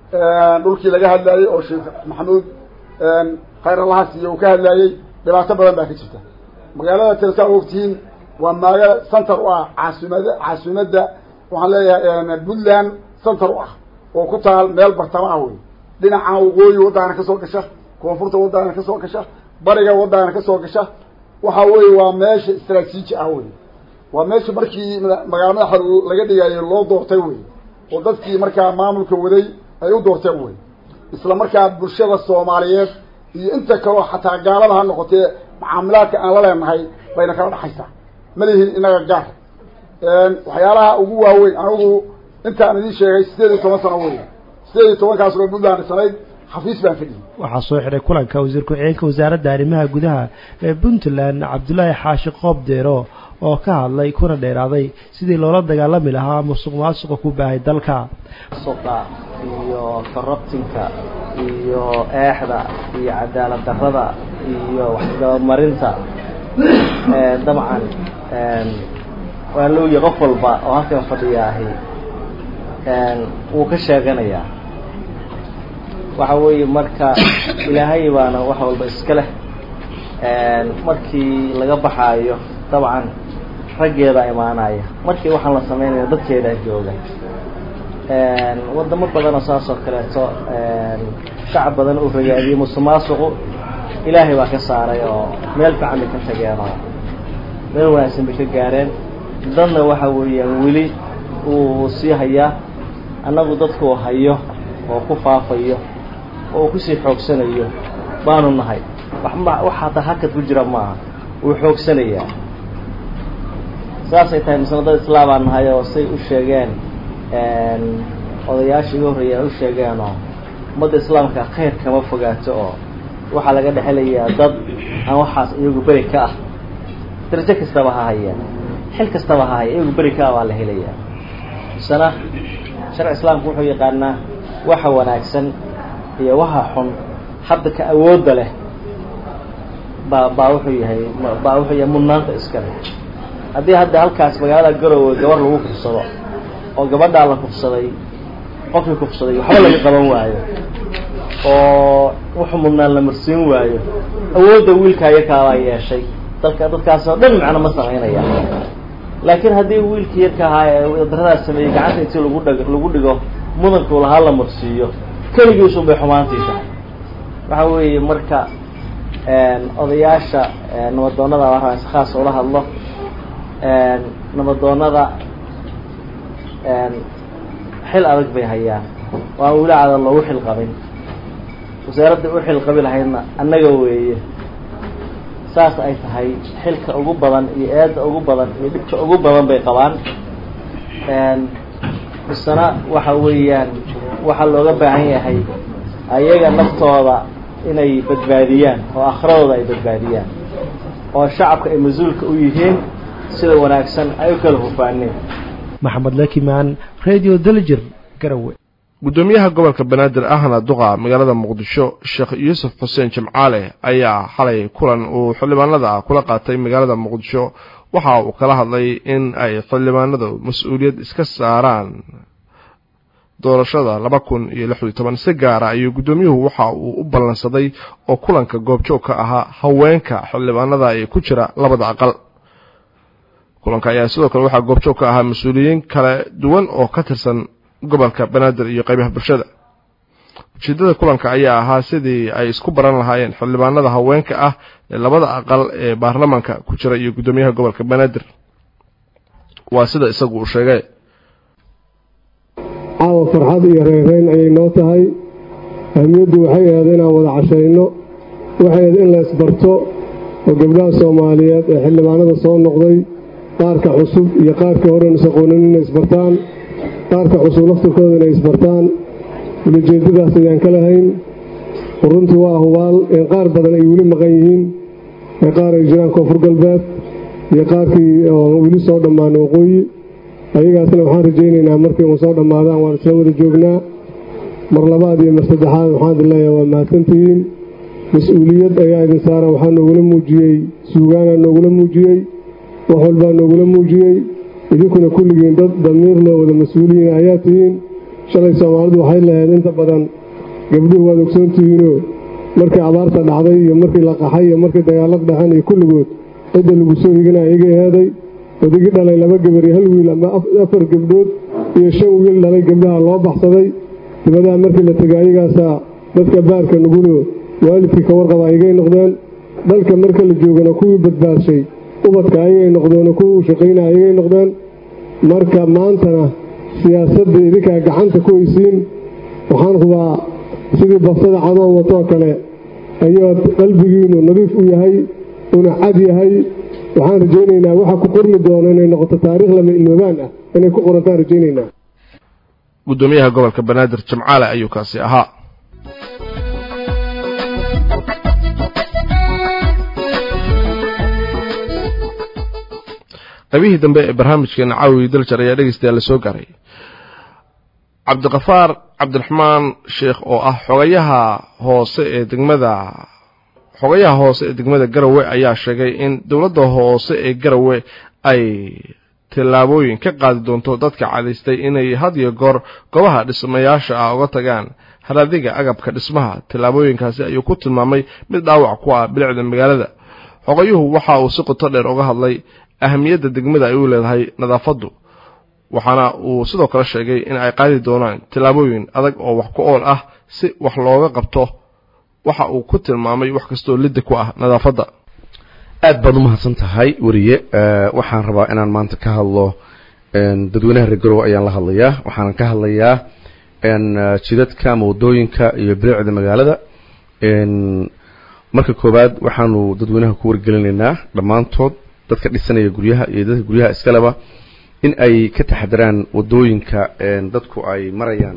dhulkii laga hadlayey oo sheekh maxamuud khayr allahas iyo uu ka hadlayey dhibaato badan baa ka jirta magaalada tirsaa ogtihiin waa maaga center u ah caasimada caasimadda waxaan leeyahay puntland center u ah oo ku taal meel bartamo ah wey dhinaca waqooyi waddaana kasoo gasha koonfurta waddaana kasoo gasha bariga waddaana kasoo gasha waxa weye waa meesha istraatiiji ah wey waa meesha markii magaala madaxa laga dhigayo loo doortay wey oo dadkii markaa maamulka waday ay u doorteen wey isla markaa bulshada soomaaliyeed iyo inta kaleo xataa gaalada ha noqotee mucaamilaadka aan la leenahay bayna kala dhexaysaa ma lihin inaga gaar waxyaalaha ugu waaweyn anigu intaan idin sheegay sideed iyo toban sano wey sideed iyo tobankaas oo puntland sanayd xafiis baan fadhiyey waxaa soo xidhay kulanka wasiir ku-xigeenka wasaaradda arrimaha gudaha ee puntland cabdulaahi xaashi qoob deero oo ka hadlay kuna dheeraaday sidii loola dagaalami lahaa musuq maasuqa ku baahay dalka suqa iyo corruptinka iyo eexda iyo cadaalad darrada iyo waxgabamarinta dabcan waa looya qof walba oo halkan fadhiyaahi wuu ka sheeganayaa waxa weeye marka ilaahay baana wax walba iska leh markii laga baxaayo dabcan raggeeda imaanaya markii waxaan la sameynaya dadkeedaa jooga wadamo badanoo saas oo kaleeto shacab badan uu ragaadiyey musuqmaasuqu ilaahay baa ka saaray oo meel fiican bay ka tageen oo meel wanaagsan bay ka gaareen dadna waxa weeyaan weli uu sii hayaa annagu dadkuu hayo oo ku faafayo oo uu kusii xoogsanayo baanu nahay wax ma wax hataa hakad ku jira maaha wuu xoogsanayaa saasay tahay misna dad islaabaan nahay oo say u sheegeen odayaasha iga horreeya u sheegeenoo ummadda islaamka khayr kama fogaato oo waxaa laga dhexelayaa dad aan waxaas iyagu beri ka ah darajo kastaba ha hayeen xil kastaba ha haya iyagu beri ka ah baa la helayaa misena sharci islaamku wuxuu yaqaanaa waxa wanaagsan iyo waxa xun hadda ka awoodda leh baa baa wuxuu yahay baa wuxuu yahay mudnaanta iska leh haddii hadda halkaas magaalada garowe gabar lagu kufsado oo gabadhaa la kufsaday qofkii kufsaday waxba laga qaban waayo oo wuxuu mudnaan la marsiin waayo awoodda wiilka yarkaabaa yeeshay dalka dadkaas oo dhan macno ma samaynaya laakiin haddii wiilkii yarka ahaa ee daradaas sameeyey gacanta intii lagu dhag lagu dhigo mudankuu lahaa la marsiiyo keligiisun bay xumaantii tahay waxa weeye marka odayaasha nabadoonada waa rabaa si khaas ula hadlo nabadoonada xil adag bay hayaan waan weli cadan loogu xil qabin wasaaradda u xil qabi lahaydna annaga weeye saas ay tahay xilka ugu badan iyo eedda ugu badan iyo dhibka ugu badan bay qabaan misena waxa weeyaan waxaa looga baahan yahay ayaga naftooda inay badbaadiyaan oo akhradooda ay badbaadiyaan oo shacabka ay mas-uulka u yihiin sida wanaagsan ay u kala hufaaneen maxamed lakimaan radio daljir garowe guddoomiyaha gobolka banaadir ahna duqa magaalada muqdisho sheekh yuusuf xuseen jimcaale ayaa xalay kulan uu xildhibaanada kula qaatay magaalada muqdisho waxa uu kala hadlay in ay xildhibaanadu mas-uuliyad iska saaraan doorashada laba kun iyo lix iyo toban si gaara ayuu guddoomiyuhu waxa uu u ballansaday oo kulanka goobjoog ka ahaa haweenka xildhibaanada ee ku jira labada aqal kulanka ayaa sidoo kale waxaa goobjoog ka ahaa mas-uuliyiin kala duwan oo ka tirsan gobolka banaadir iyo qaybaha bulshada ujeedada kulanka ayaa ahaa sidii ay isku baran lahaayeen xildhibaanada haweenka ah ee labada aqal ee baarlamaanka ku jira iyo guddoomiyaha gobolka banaadir waa sida isagu uu sheegay caawa farxad iyo reereyn ayay noo tahay ahmiyaddu waxay ahayd inaan wada cashayno waxay ahayd in la isbarto oo gabdhaha soomaaliyeed ee xildhibaanada soo noqday qaarka cusub iyo qaarkii horen isaqoonin inay isbartaan qaarka cusub laftirkooda inay isbartaan ulajeedadaas ayaan ka lahayn runtii waa hubaal in qaar badan ay weli maqan yihiin ee qaar ay jiraan koonfur galbeed iyo qaarkii oo weli soo dhammaana waqooyi ayagaasna waxaan rajaynaynaa markay uu soo dhammaadaan waan isla wada joognaa mar labaad iyo mar saddexaad waxaan idin leeyahay waa mahadsantihiin mas-uuliyad ayaa idin saaran waxaa noogula muujiyey suugaanaa noogula muujiyey wax walbaa noogula muujiyey idinkuna kulligiin dad damiir loo wada mas-uuliyiin ayaa tihiin shalay soomaalidu waxay lahayd inta badan gabdhuhu waad ogsoontihiinoo markii abaarta dhacday iyo markii la qaxay iyo markii dagaalad dhaceen iyo kulligood cidda lagu soo higana iga heeday odigii dhalay laba gabar iyo hal wiil ama afar gabdhood iyo shan wiil dhalay gabdhaha loo baxsaday dibadaha markii la tegay ayagaasaa dadka baarka nugulo waalidkii ka warqaba aygay noqdeen dalka marka la joogana kuwii badbaadshay ubadka ayagay noqdeen kuwii shaqayna ayagay noqdeen marka maantana siyaasadda idinkaa gacanta ku haysiin waxaan hubaa sidii basada cadoon watoo kale ayaad qalbigiinu nadiif u yahay una cad yahay waxaan rajaynaynaa waxa ku qormi doono inay noqoto taariikh lama ilmoobaan ah inay ku qorantaan rajaynaynaa guddoomiyaha gobolka banaadir jimcaale ayuu kaasi ahaa qaybihii dambe ee barnaamijkeena caawi daljar ayaa dhegeystayaal la soo gaaray cabdiqafaar cabdiraxmaan sheekh oo ah xogayaha hoose ee degmada xogayaha hoose ee degmada garowe ayaa sheegay in dowladda hoose ee garowe ay tillaabooyin ka qaadi doonto dadka cadaystay inay had iyo goor goobaha dhismayaasha ah uga tagaan haraadiga agabka dhismaha tillaabooyinkaasi ayuu ku tilmaamay mid dhaawac ku ah bilicda magaalada xogayuhu waxa uu si qoto dheer uga hadlay ahamiyadda degmada ay u leedahay nadaafaddu waxaana uu sidoo kale sheegay in ay qaadi doonaan tillaabooyin adag oo wax ku ool ah si wax looga qabto waxa uu ku tilmaamay wax kastoo lidda ku ah nadaafadda aad baad u mahadsan tahay weriye waxaan rabaa inaan maanta ka hadlo dadweynaha reer garowe ayaan la hadlayaa waxaan ka hadlayaa jidadka ama wadooyinka iyo bilicda magaalada marka koowaad waxaanu dadweynaha ku wargelinaynaa dhammaantood dadka dhisanaya guryaha iyo dadka guryaha iskaleba in ay ka taxadaraan wadooyinka dadku ay marayaan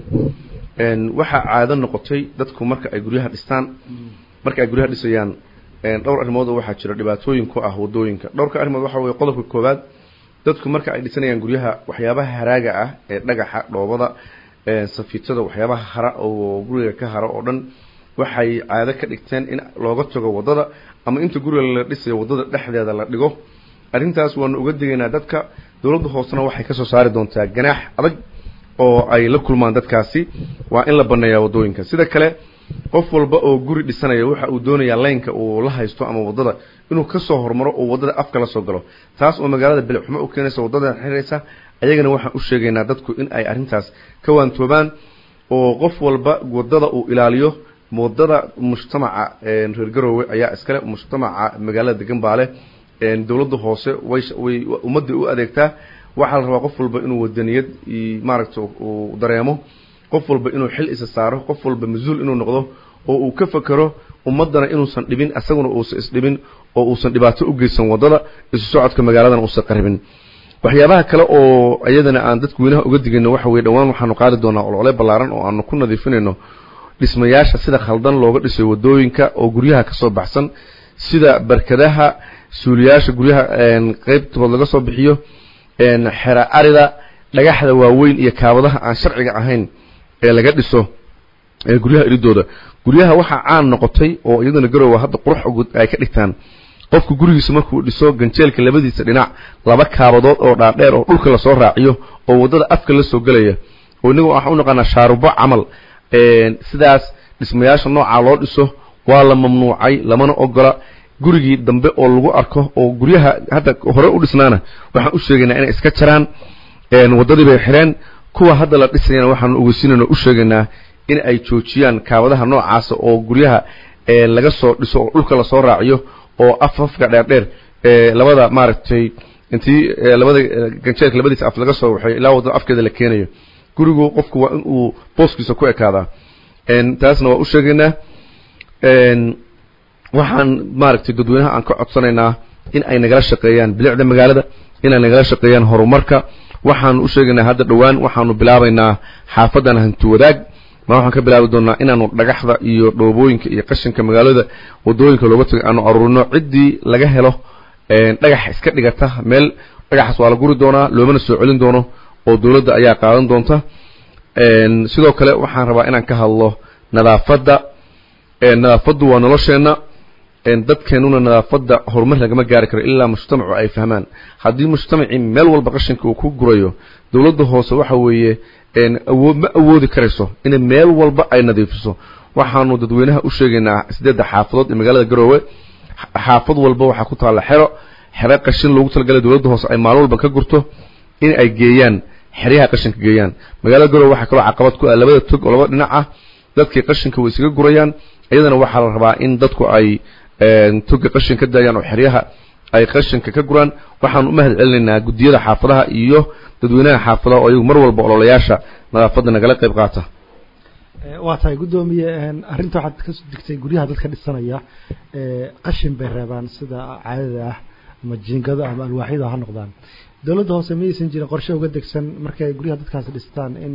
waxaa caado noqotay dadku marka ay guryaha dhistaan marka ay guryaha dhisayaan dhowr arrimood oo waxaa jira dhibaatooyin ku ah wadooyinka dhowrka arrimood waxa weeye qodobka koowaad dadku marka ay dhisanayaan guryaha waxyaabaha haraaga ah ee dhagaxa dhoobada safiitada waxyaabaha hara oo guriga ka hara oo dhan waxay caado ka dhigteen in looga tago wadada ama inta guriga la dhisayo wadada dhexdeeda la dhigo arrintaas waanu uga digaynaa dadka dowladda hoosena waxay kasoo saari doontaa ganaax adag oo ay la kulmaan dadkaasi waa in la baneeyaa wadooyinka sida kale qof walba oo guri dhisanaya waxa uu doonayaa laynka uu la haysto ama wadada inuu kasoo hormaro oo wadada afka la soo galo taas oo magaalada bilicxumo u keenaysa wadada xiraysa ayagana waxaan u sheegaynaa dadku in ay arrintaas ka waantoobaan oo qof walba wadada uu ilaaliyo wadada mujtamaca reer garoowe ayaa iskale mujtamaca magaalada degan baa leh dowladda hoose way way ummadda u adeegtaa waxaa la rabaa qof walba inuu wadaniyad maaragta uu dareemo qof walba inuu xil isa saaro qof walba mas-uul inuu noqdo oo uu ka fekero ummaddana inuusan dhibin isaguna uusan isdhibin oo uusan dhibaato u geysan waddada isu socodka magaaladana uusan qaribin waxyaabaha kale oo iyadana aan dadku weynaha uga digayno waxa weye dhowaan waxaanu qaadi doonaa olole ballaaran oo aanu ku nadiifinayno dhismayaasha sida khaldan looga dhisay wadooyinka oo guryaha kasoo baxsan sida barkadaha suuliyaasha guryaha qeybtood laga soo bixiyo xera arida dhagaxda waaweyn iyo kaabadaha aan sharciga ahayn ee laga dhiso guryaha iridooda guryaha waxaa caan noqotay oo iyadana garowa hadda qurux ugu ay ka dhigtaan qofku gurigiisa markuu dhiso ganjeelka labadiisa dhinac laba kaabadood oo dhaadheer oo dhulka lasoo raaciyo oo waddada afka la soo gelaya oo inagu waxaan u naqaanaa shaarubo camal sidaas dhismayaasha noocaa loo dhiso waa la mamnuucay lamana ogola gurigii dambe oo lagu arko oo guryaha hadda hore u dhisnaana waxaan u sheegaynaa inay iska jaraan waddadii bay xireen kuwa hadda la dhisayana waxaanu ogeysiinayna u sheegaynaa in ay joojiyaan kaabadaha noocaasa oo guryaha laga soo dhiso oo dhulka lasoo raaciyo oo afafka dheerdheer labada maaragtay intii labada ganjeelka labadiisa af laga soo waxay ilaa waddada afkeeda la keenayo gurigu qofku waa in uu booskiisa ku ekaadaa taasna waa u sheegaynaa waxaan maaragtay dadweynaha aan ka codsanaynaa in ay nagala shaqeeyaan bilicda magaalada in ay nagala shaqeeyaan horumarka waxaanu u sheegaynaa hadda dhowaan waxaanu bilaabaynaa xaafadan hanti wadaag ma waxaan ka bilaabi doonaa inaanu dhagaxda iyo dhoobooyinka iyo qashinka magaalada wadooyinka looga tagay aanu aruurino ciddii laga helo dhagax iska dhigata meel dhagaxaas waa la guri doonaa loomana soo celin doono oo dowladda ayaa qaadan doonta sidoo kale waxaan rabaa inaan ka hadlo nadaafadda nadaafaddu waa nolosheenna dadkeenuna nadaafadda horumar lagama gaari karo ilaa mujtamacu ay fahmaan haddii mujtamacii meel walba qashinka uu ku gurayo dowladda hoose waxa weeye awood ma awoodi karayso inay meel walba ay nadiifiso waxaanu dadweynaha u sheegaynaa sideedda xaafadood ee magaalada garoowe xaafad walba waxaa ku taalla xero xero qashin loogu talagalay dowladda hoose ay maalin walba ka gurto in ay geeyaan xeryaha qashinka geeyaan magaalada garoowe waxaa kaloo caqabad ku ah labada tog oo laba dhinac ah dadkii qashinka way isaga gurayaan iyadana waxaa la rabaa in dadku ay toga qashin ka daayaan oo xeryaha ay qashinka ka guraan waxaan u mahad celinaynaa guddiyada xaafadaha iyo dadweynaha xaafadaha oo iyagu mar walba ololayaasha nadaafadda nagala qayb qaata waa tahay guddoomiye arrinta waxaad ka digtay guryaha dadka dhisanaya qashin bay reebaan sida caadada ah ama jiingado ama alwaaxyada ha noqdaan dowladda hoose miyaysan jirin qorshe uga degsan markay guryaha dadkaas dhistaan in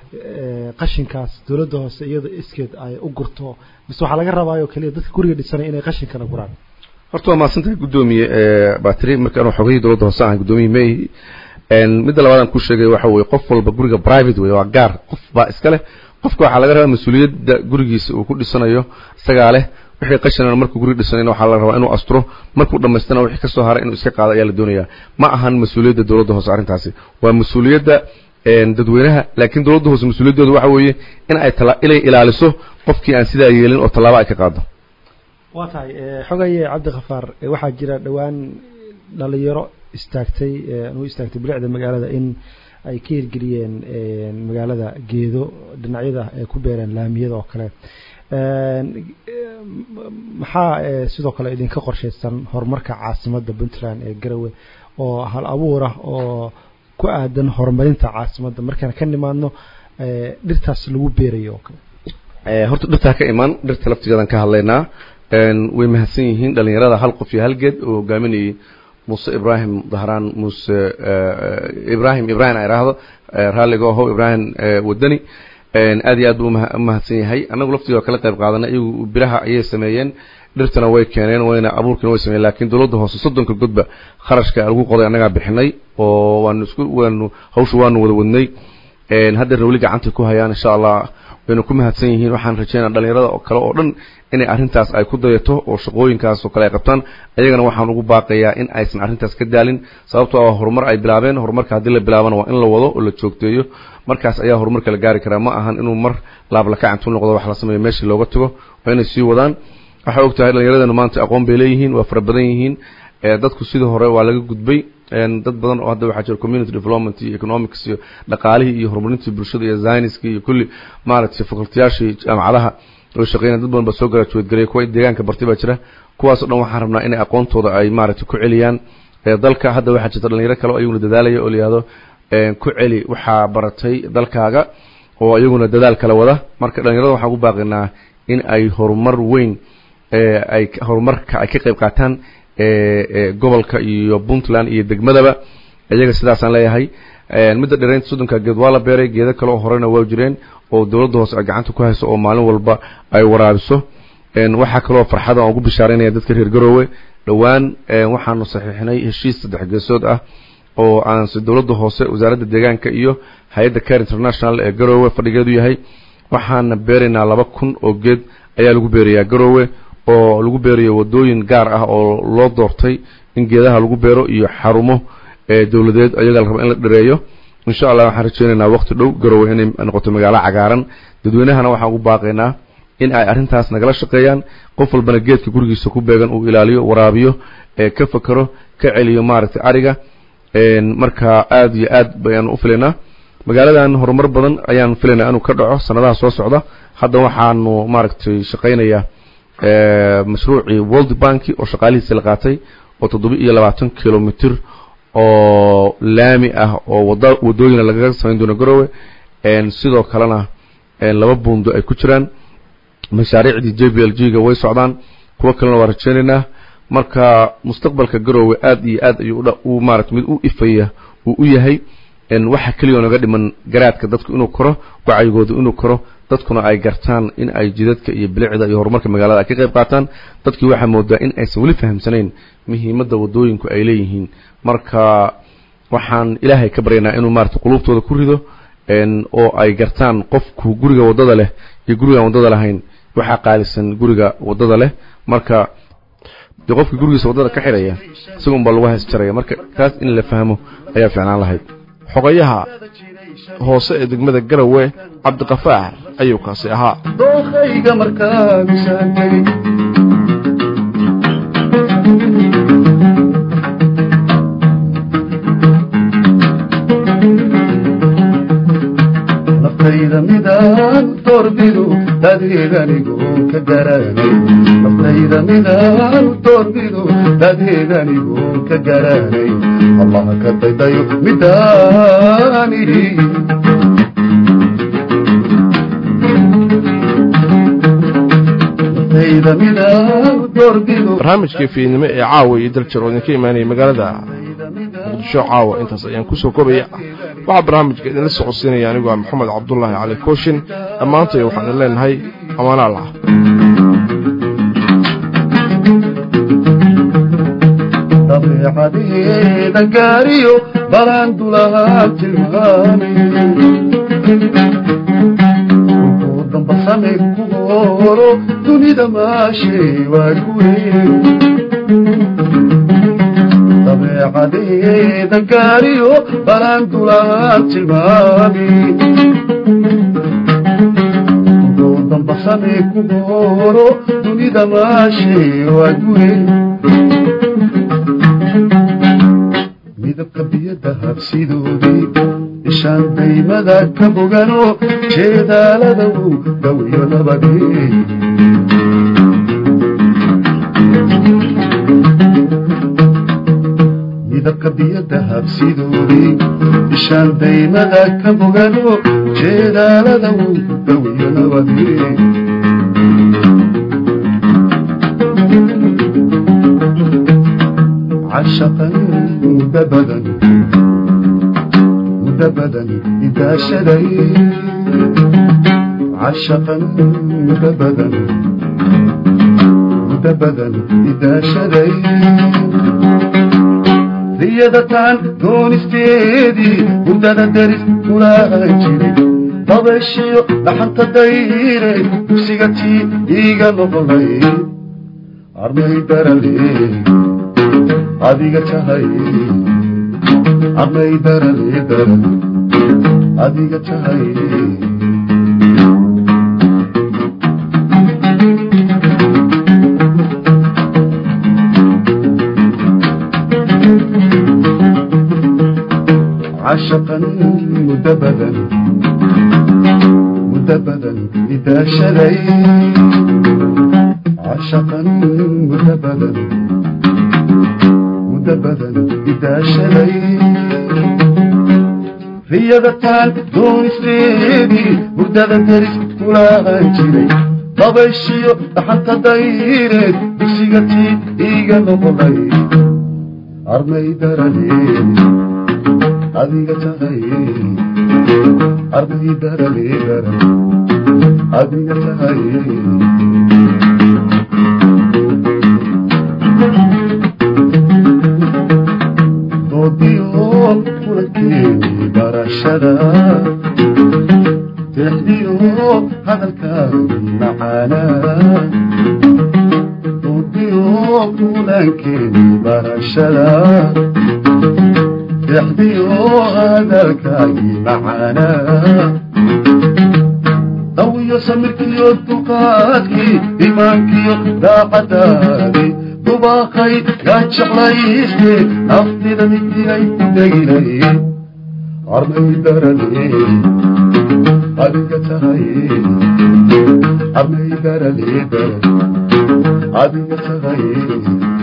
qashinkaas dowladda hoose iyada iskeed ay u gurto mise waxaa laga rabaayo keliya dadka guriga dhisanaya inay qashinkana guraan horta waa mahadsantahay guddoomiye batri markaan xogahii dowladda hoose ahay guddoomiye may midda labaad aan ku sheegay waxa weye qof walba guriga private wey waa gaar qof baa iska leh qofka waxaa laga rabaa mas-uuliyadda gurigiisa uu ku dhisanayo isagaa leh wixii qashinana markuu guriga dhisanayna waxaa la rabaa inuu asturo markuu dhammaystana wixii kasoo haray inuu iska qaado ayaa la doonayaa ma ahan mas-uuliyadda dowladda hoose arrintaasi waa mas-uuliyadda dadweynaha laakiin dowladda hoose mas-uuliyaddooda waxa weeye in ay tala inay ilaaliso qofkii aan sidaa yeelin oo tallaabo ay ka qaado waa tahay xogaye cabdikhafaar waxaa jira dhowaan dhalinyaro istaagtay u istaagtay bilicda magaalada in ay ka hirgeliyeen magaalada geedo dhinacyada ay ku beereen laamiyada oo kale maxaa sidoo kale idinka qorshaysan horumarka caasimadda puntland ee garowe oo hal abuur ah oo ku aadan horumarinta caasimadda markaan ka nimaadno dhirtaas lagu beerayo oo kale horta dhirtaa ka imaan dhirta laftigeedan ka hadlaynaa way mahadsan yihiin dhalinyarada hal qof iyo hal geed oo hogaaminayay muuse ibraahim dahraan muuse ibraahim ibrahim a idhaahdo raalliga oho ibraahim wadani aad iyo aad buu umahadsan yahay annagu laftiga kala qayb qaadanay iyagu biraha ayay sameeyeen dhirtana way keeneen wayna abuurkina way sameeyeen laakiin dowladda hoose soddonka godba kharashka lagu qoday annagaa bixinay oo waanu isku waanu hawsha waanu wada wadnay haddeerna weli gacantay ku hayaan insha allah wayna ku mahadsan yihiin waxaan rajeynaa dhalinyarada oo kale oo dhan inay arrintaas ay ku dayato oo shaqooyinkaas oo kale ay qabtaan ayagana waxaan ugu baaqayaa in aysan arrintaas ka daalin sababtoo ah horumar ay bilaabeen horumarka haddii la bilaabana waa in la wado oo la joogteeyo markaas ayaa horumarka la gaari karaa ma ahan inuu mar laablakacantu noqdo wax la sameeyo meeshii looga tago waa inay sii wadaan waxaa og tahay dhallinyaradanu maanta aqoon bay leeyihiin waa fara badan yihiin dadku sidii hore waa laga gudbay dad badan oo hadda waxaa jira community development iyo economics iyo dhaqaalihii iyo horumarintii bulshada iyo ziniski iyo kulli maaragtay fakultiyaashii jaamacadaha oo shaqeynaya dad badan baa soo graduate gareeya kuwa deegaanka bartay baa jira kuwaas o dhan waxaan rabnaa inay aqoontooda ay maaragtay ku celiyaan dalka hadda waxaa jirta dhalinyaro kale oo iyaguna dadaalaya oo la yihahdo ku celi waxaa baratay dalkaaga oo iyaguna dadaal kala wada marka dhalinyarada waxaan ugu baaqinaa in ay horumar weyn ay horumarka ay ka qayb qaataan gobolka iyo puntland iyo degmadaba iyaga sidaasaan leeyahay midda dhereynta soddonka geed waa la beeray geedo kale oo horena waa jireen oo dowladda hoose ay gacanta ku hayso oo maalin walba ay waraabiso waxaa kaloo farxada aan ugu bishaaraynaya dadka reer garoowe dhowaan waxaanu saxiixinay heshiis saddex geesood ah oo aanse dowladda hoose wasaaradda deegaanka iyo hay-adda care international ee garoowe fadhigeedu yahay waxaana beeraynaa laba kun oo geed ayaa lagu beerayaa garoowe oo lagu beerayo wadooyin gaar ah oo loo doortay in geedaha lagu beero iyo xarumo dowladeed ayaga la rabo in la dhareeyo insha allah waxaan rajeynaynaa waqti dhow garoowe inay noqoto magaalo cagaaran dadweynahana waxaan ugu baaqaynaa in ay arrintaas nagala shaqeeyaan qof walbana geedka gurigiisa ku beegan uu ilaaliyo waraabiyo ka fakero ka celiyo maaragtay ariga marka aad iyo aad bayaan u filaynaa magaaladan horumar badan ayaan filaynaa inuu ka dhaco sanadaha soo socda hadda waxaanu maaragtay shaqaynayaa mashruucii world bank oo shaqaalihiisi la qaatay oo toddoba iyo labaatan kilomitr oo laami ah oo wada wadooyina lagaga samayn doono garoowe sidoo kalena laba buundo ay ku jiraan mashaariicdii j b l g ga way socdaan kuwo kalena waa rajeynaynaa marka mustaqbalka garoowe aad iyo aad ayuu u maarata mid u ifaya uu u yahay waxa keliya oo naga dhiman garaadka dadku inuu koro wacyigooda inuu koro dadkuna ay gartaan in ay jidadka iyo bilicda iyo horumarka magaalada ay ka qayb qaataan dadkii waxaa moodaa in aysan weli fahamsanayn muhiimadda wadooyinku ay leeyihiin marka waxaan ilaahay ka baryaynaa inuu maarata quluubtooda ku rido oo ay gartaan qofku guriga waddada leh iyo gurigaan waddada lahayn waxaa qaalisan guriga waddada leh marka dee qofka gurigiisa waddada ka xidhaya isaga unbaa lagu hays jaraya marka taas in la fahmo ayaa fiicnaan lahayd xogayaha hoose ee degmada garawe cabdiqafaar ayuu kaasi ahaa dookhayga markaagusaan tegey naftayda midaan doorbidu dadeedanigu ka garanay naftayda midaan doorbidu dadeedanigu ka garanay allah ka daydayo midaani naftayda midaan doorbidu barnaamijkii fiidnimo ee caawa iyo daljir oo idinka imaanaya magaalada muqdisho caawa intaas ayaan kusoo kobaya waxaa barnaamijka idinla socodsiinaya anigoo ah maxamed cabdulaahi cali kooshin dhammaantay waxaan idin leenahay amaanaal ah dabeecadeeda gaariyo balaan dulahaa tilmaami ku dambasame ku horo dunida maashay waa kuwe dabeecadeeda gaariyo balaan dulahaa tilmaami ku dambasame ku horo dunida maashay waa kuwe midabka biyada habsidoodii ishaan daymada ka bogano jeedaalada uu dhawiyo nabadee midabka biyada habsidoodii ishaan daymada ka bogano jeedaalada uu dhawiyo nabadee عشقا مدبدا مدبدا إذا شدي عشقا مدبدا مدبدا إذا شدي riyadataan doonisteedii hurdada deris kulaa jiray dabeeshiyo dhaxanta dayre dugsiga tii iiga noqonay armay darale adiga tahay armay darale daral adiga tahay عشقا مدبدا مدبدا إذا شلي عشقا مدبدا مدبدا إذا شلي riyadataan doonisteedii hurdada deris kulaa jiray dabayshiyo dhaxanta dayreed dugsiga tii iiga noqonay armay daralee adiga tahay arday darale daran adiga tahay doodiyo kulakeeni barashada tixdiyo hadalkaagi macaana doodiyo kulankeeni barashada تحبيو هذا الكاي معانا ضوي سمركيو تقاكي إيمانكيو داقتاني دباقي يا شغليستي نفتي دمتي لي دقيلي عرمي درلي أدك تهي عرمي درلي درلي أدك تهي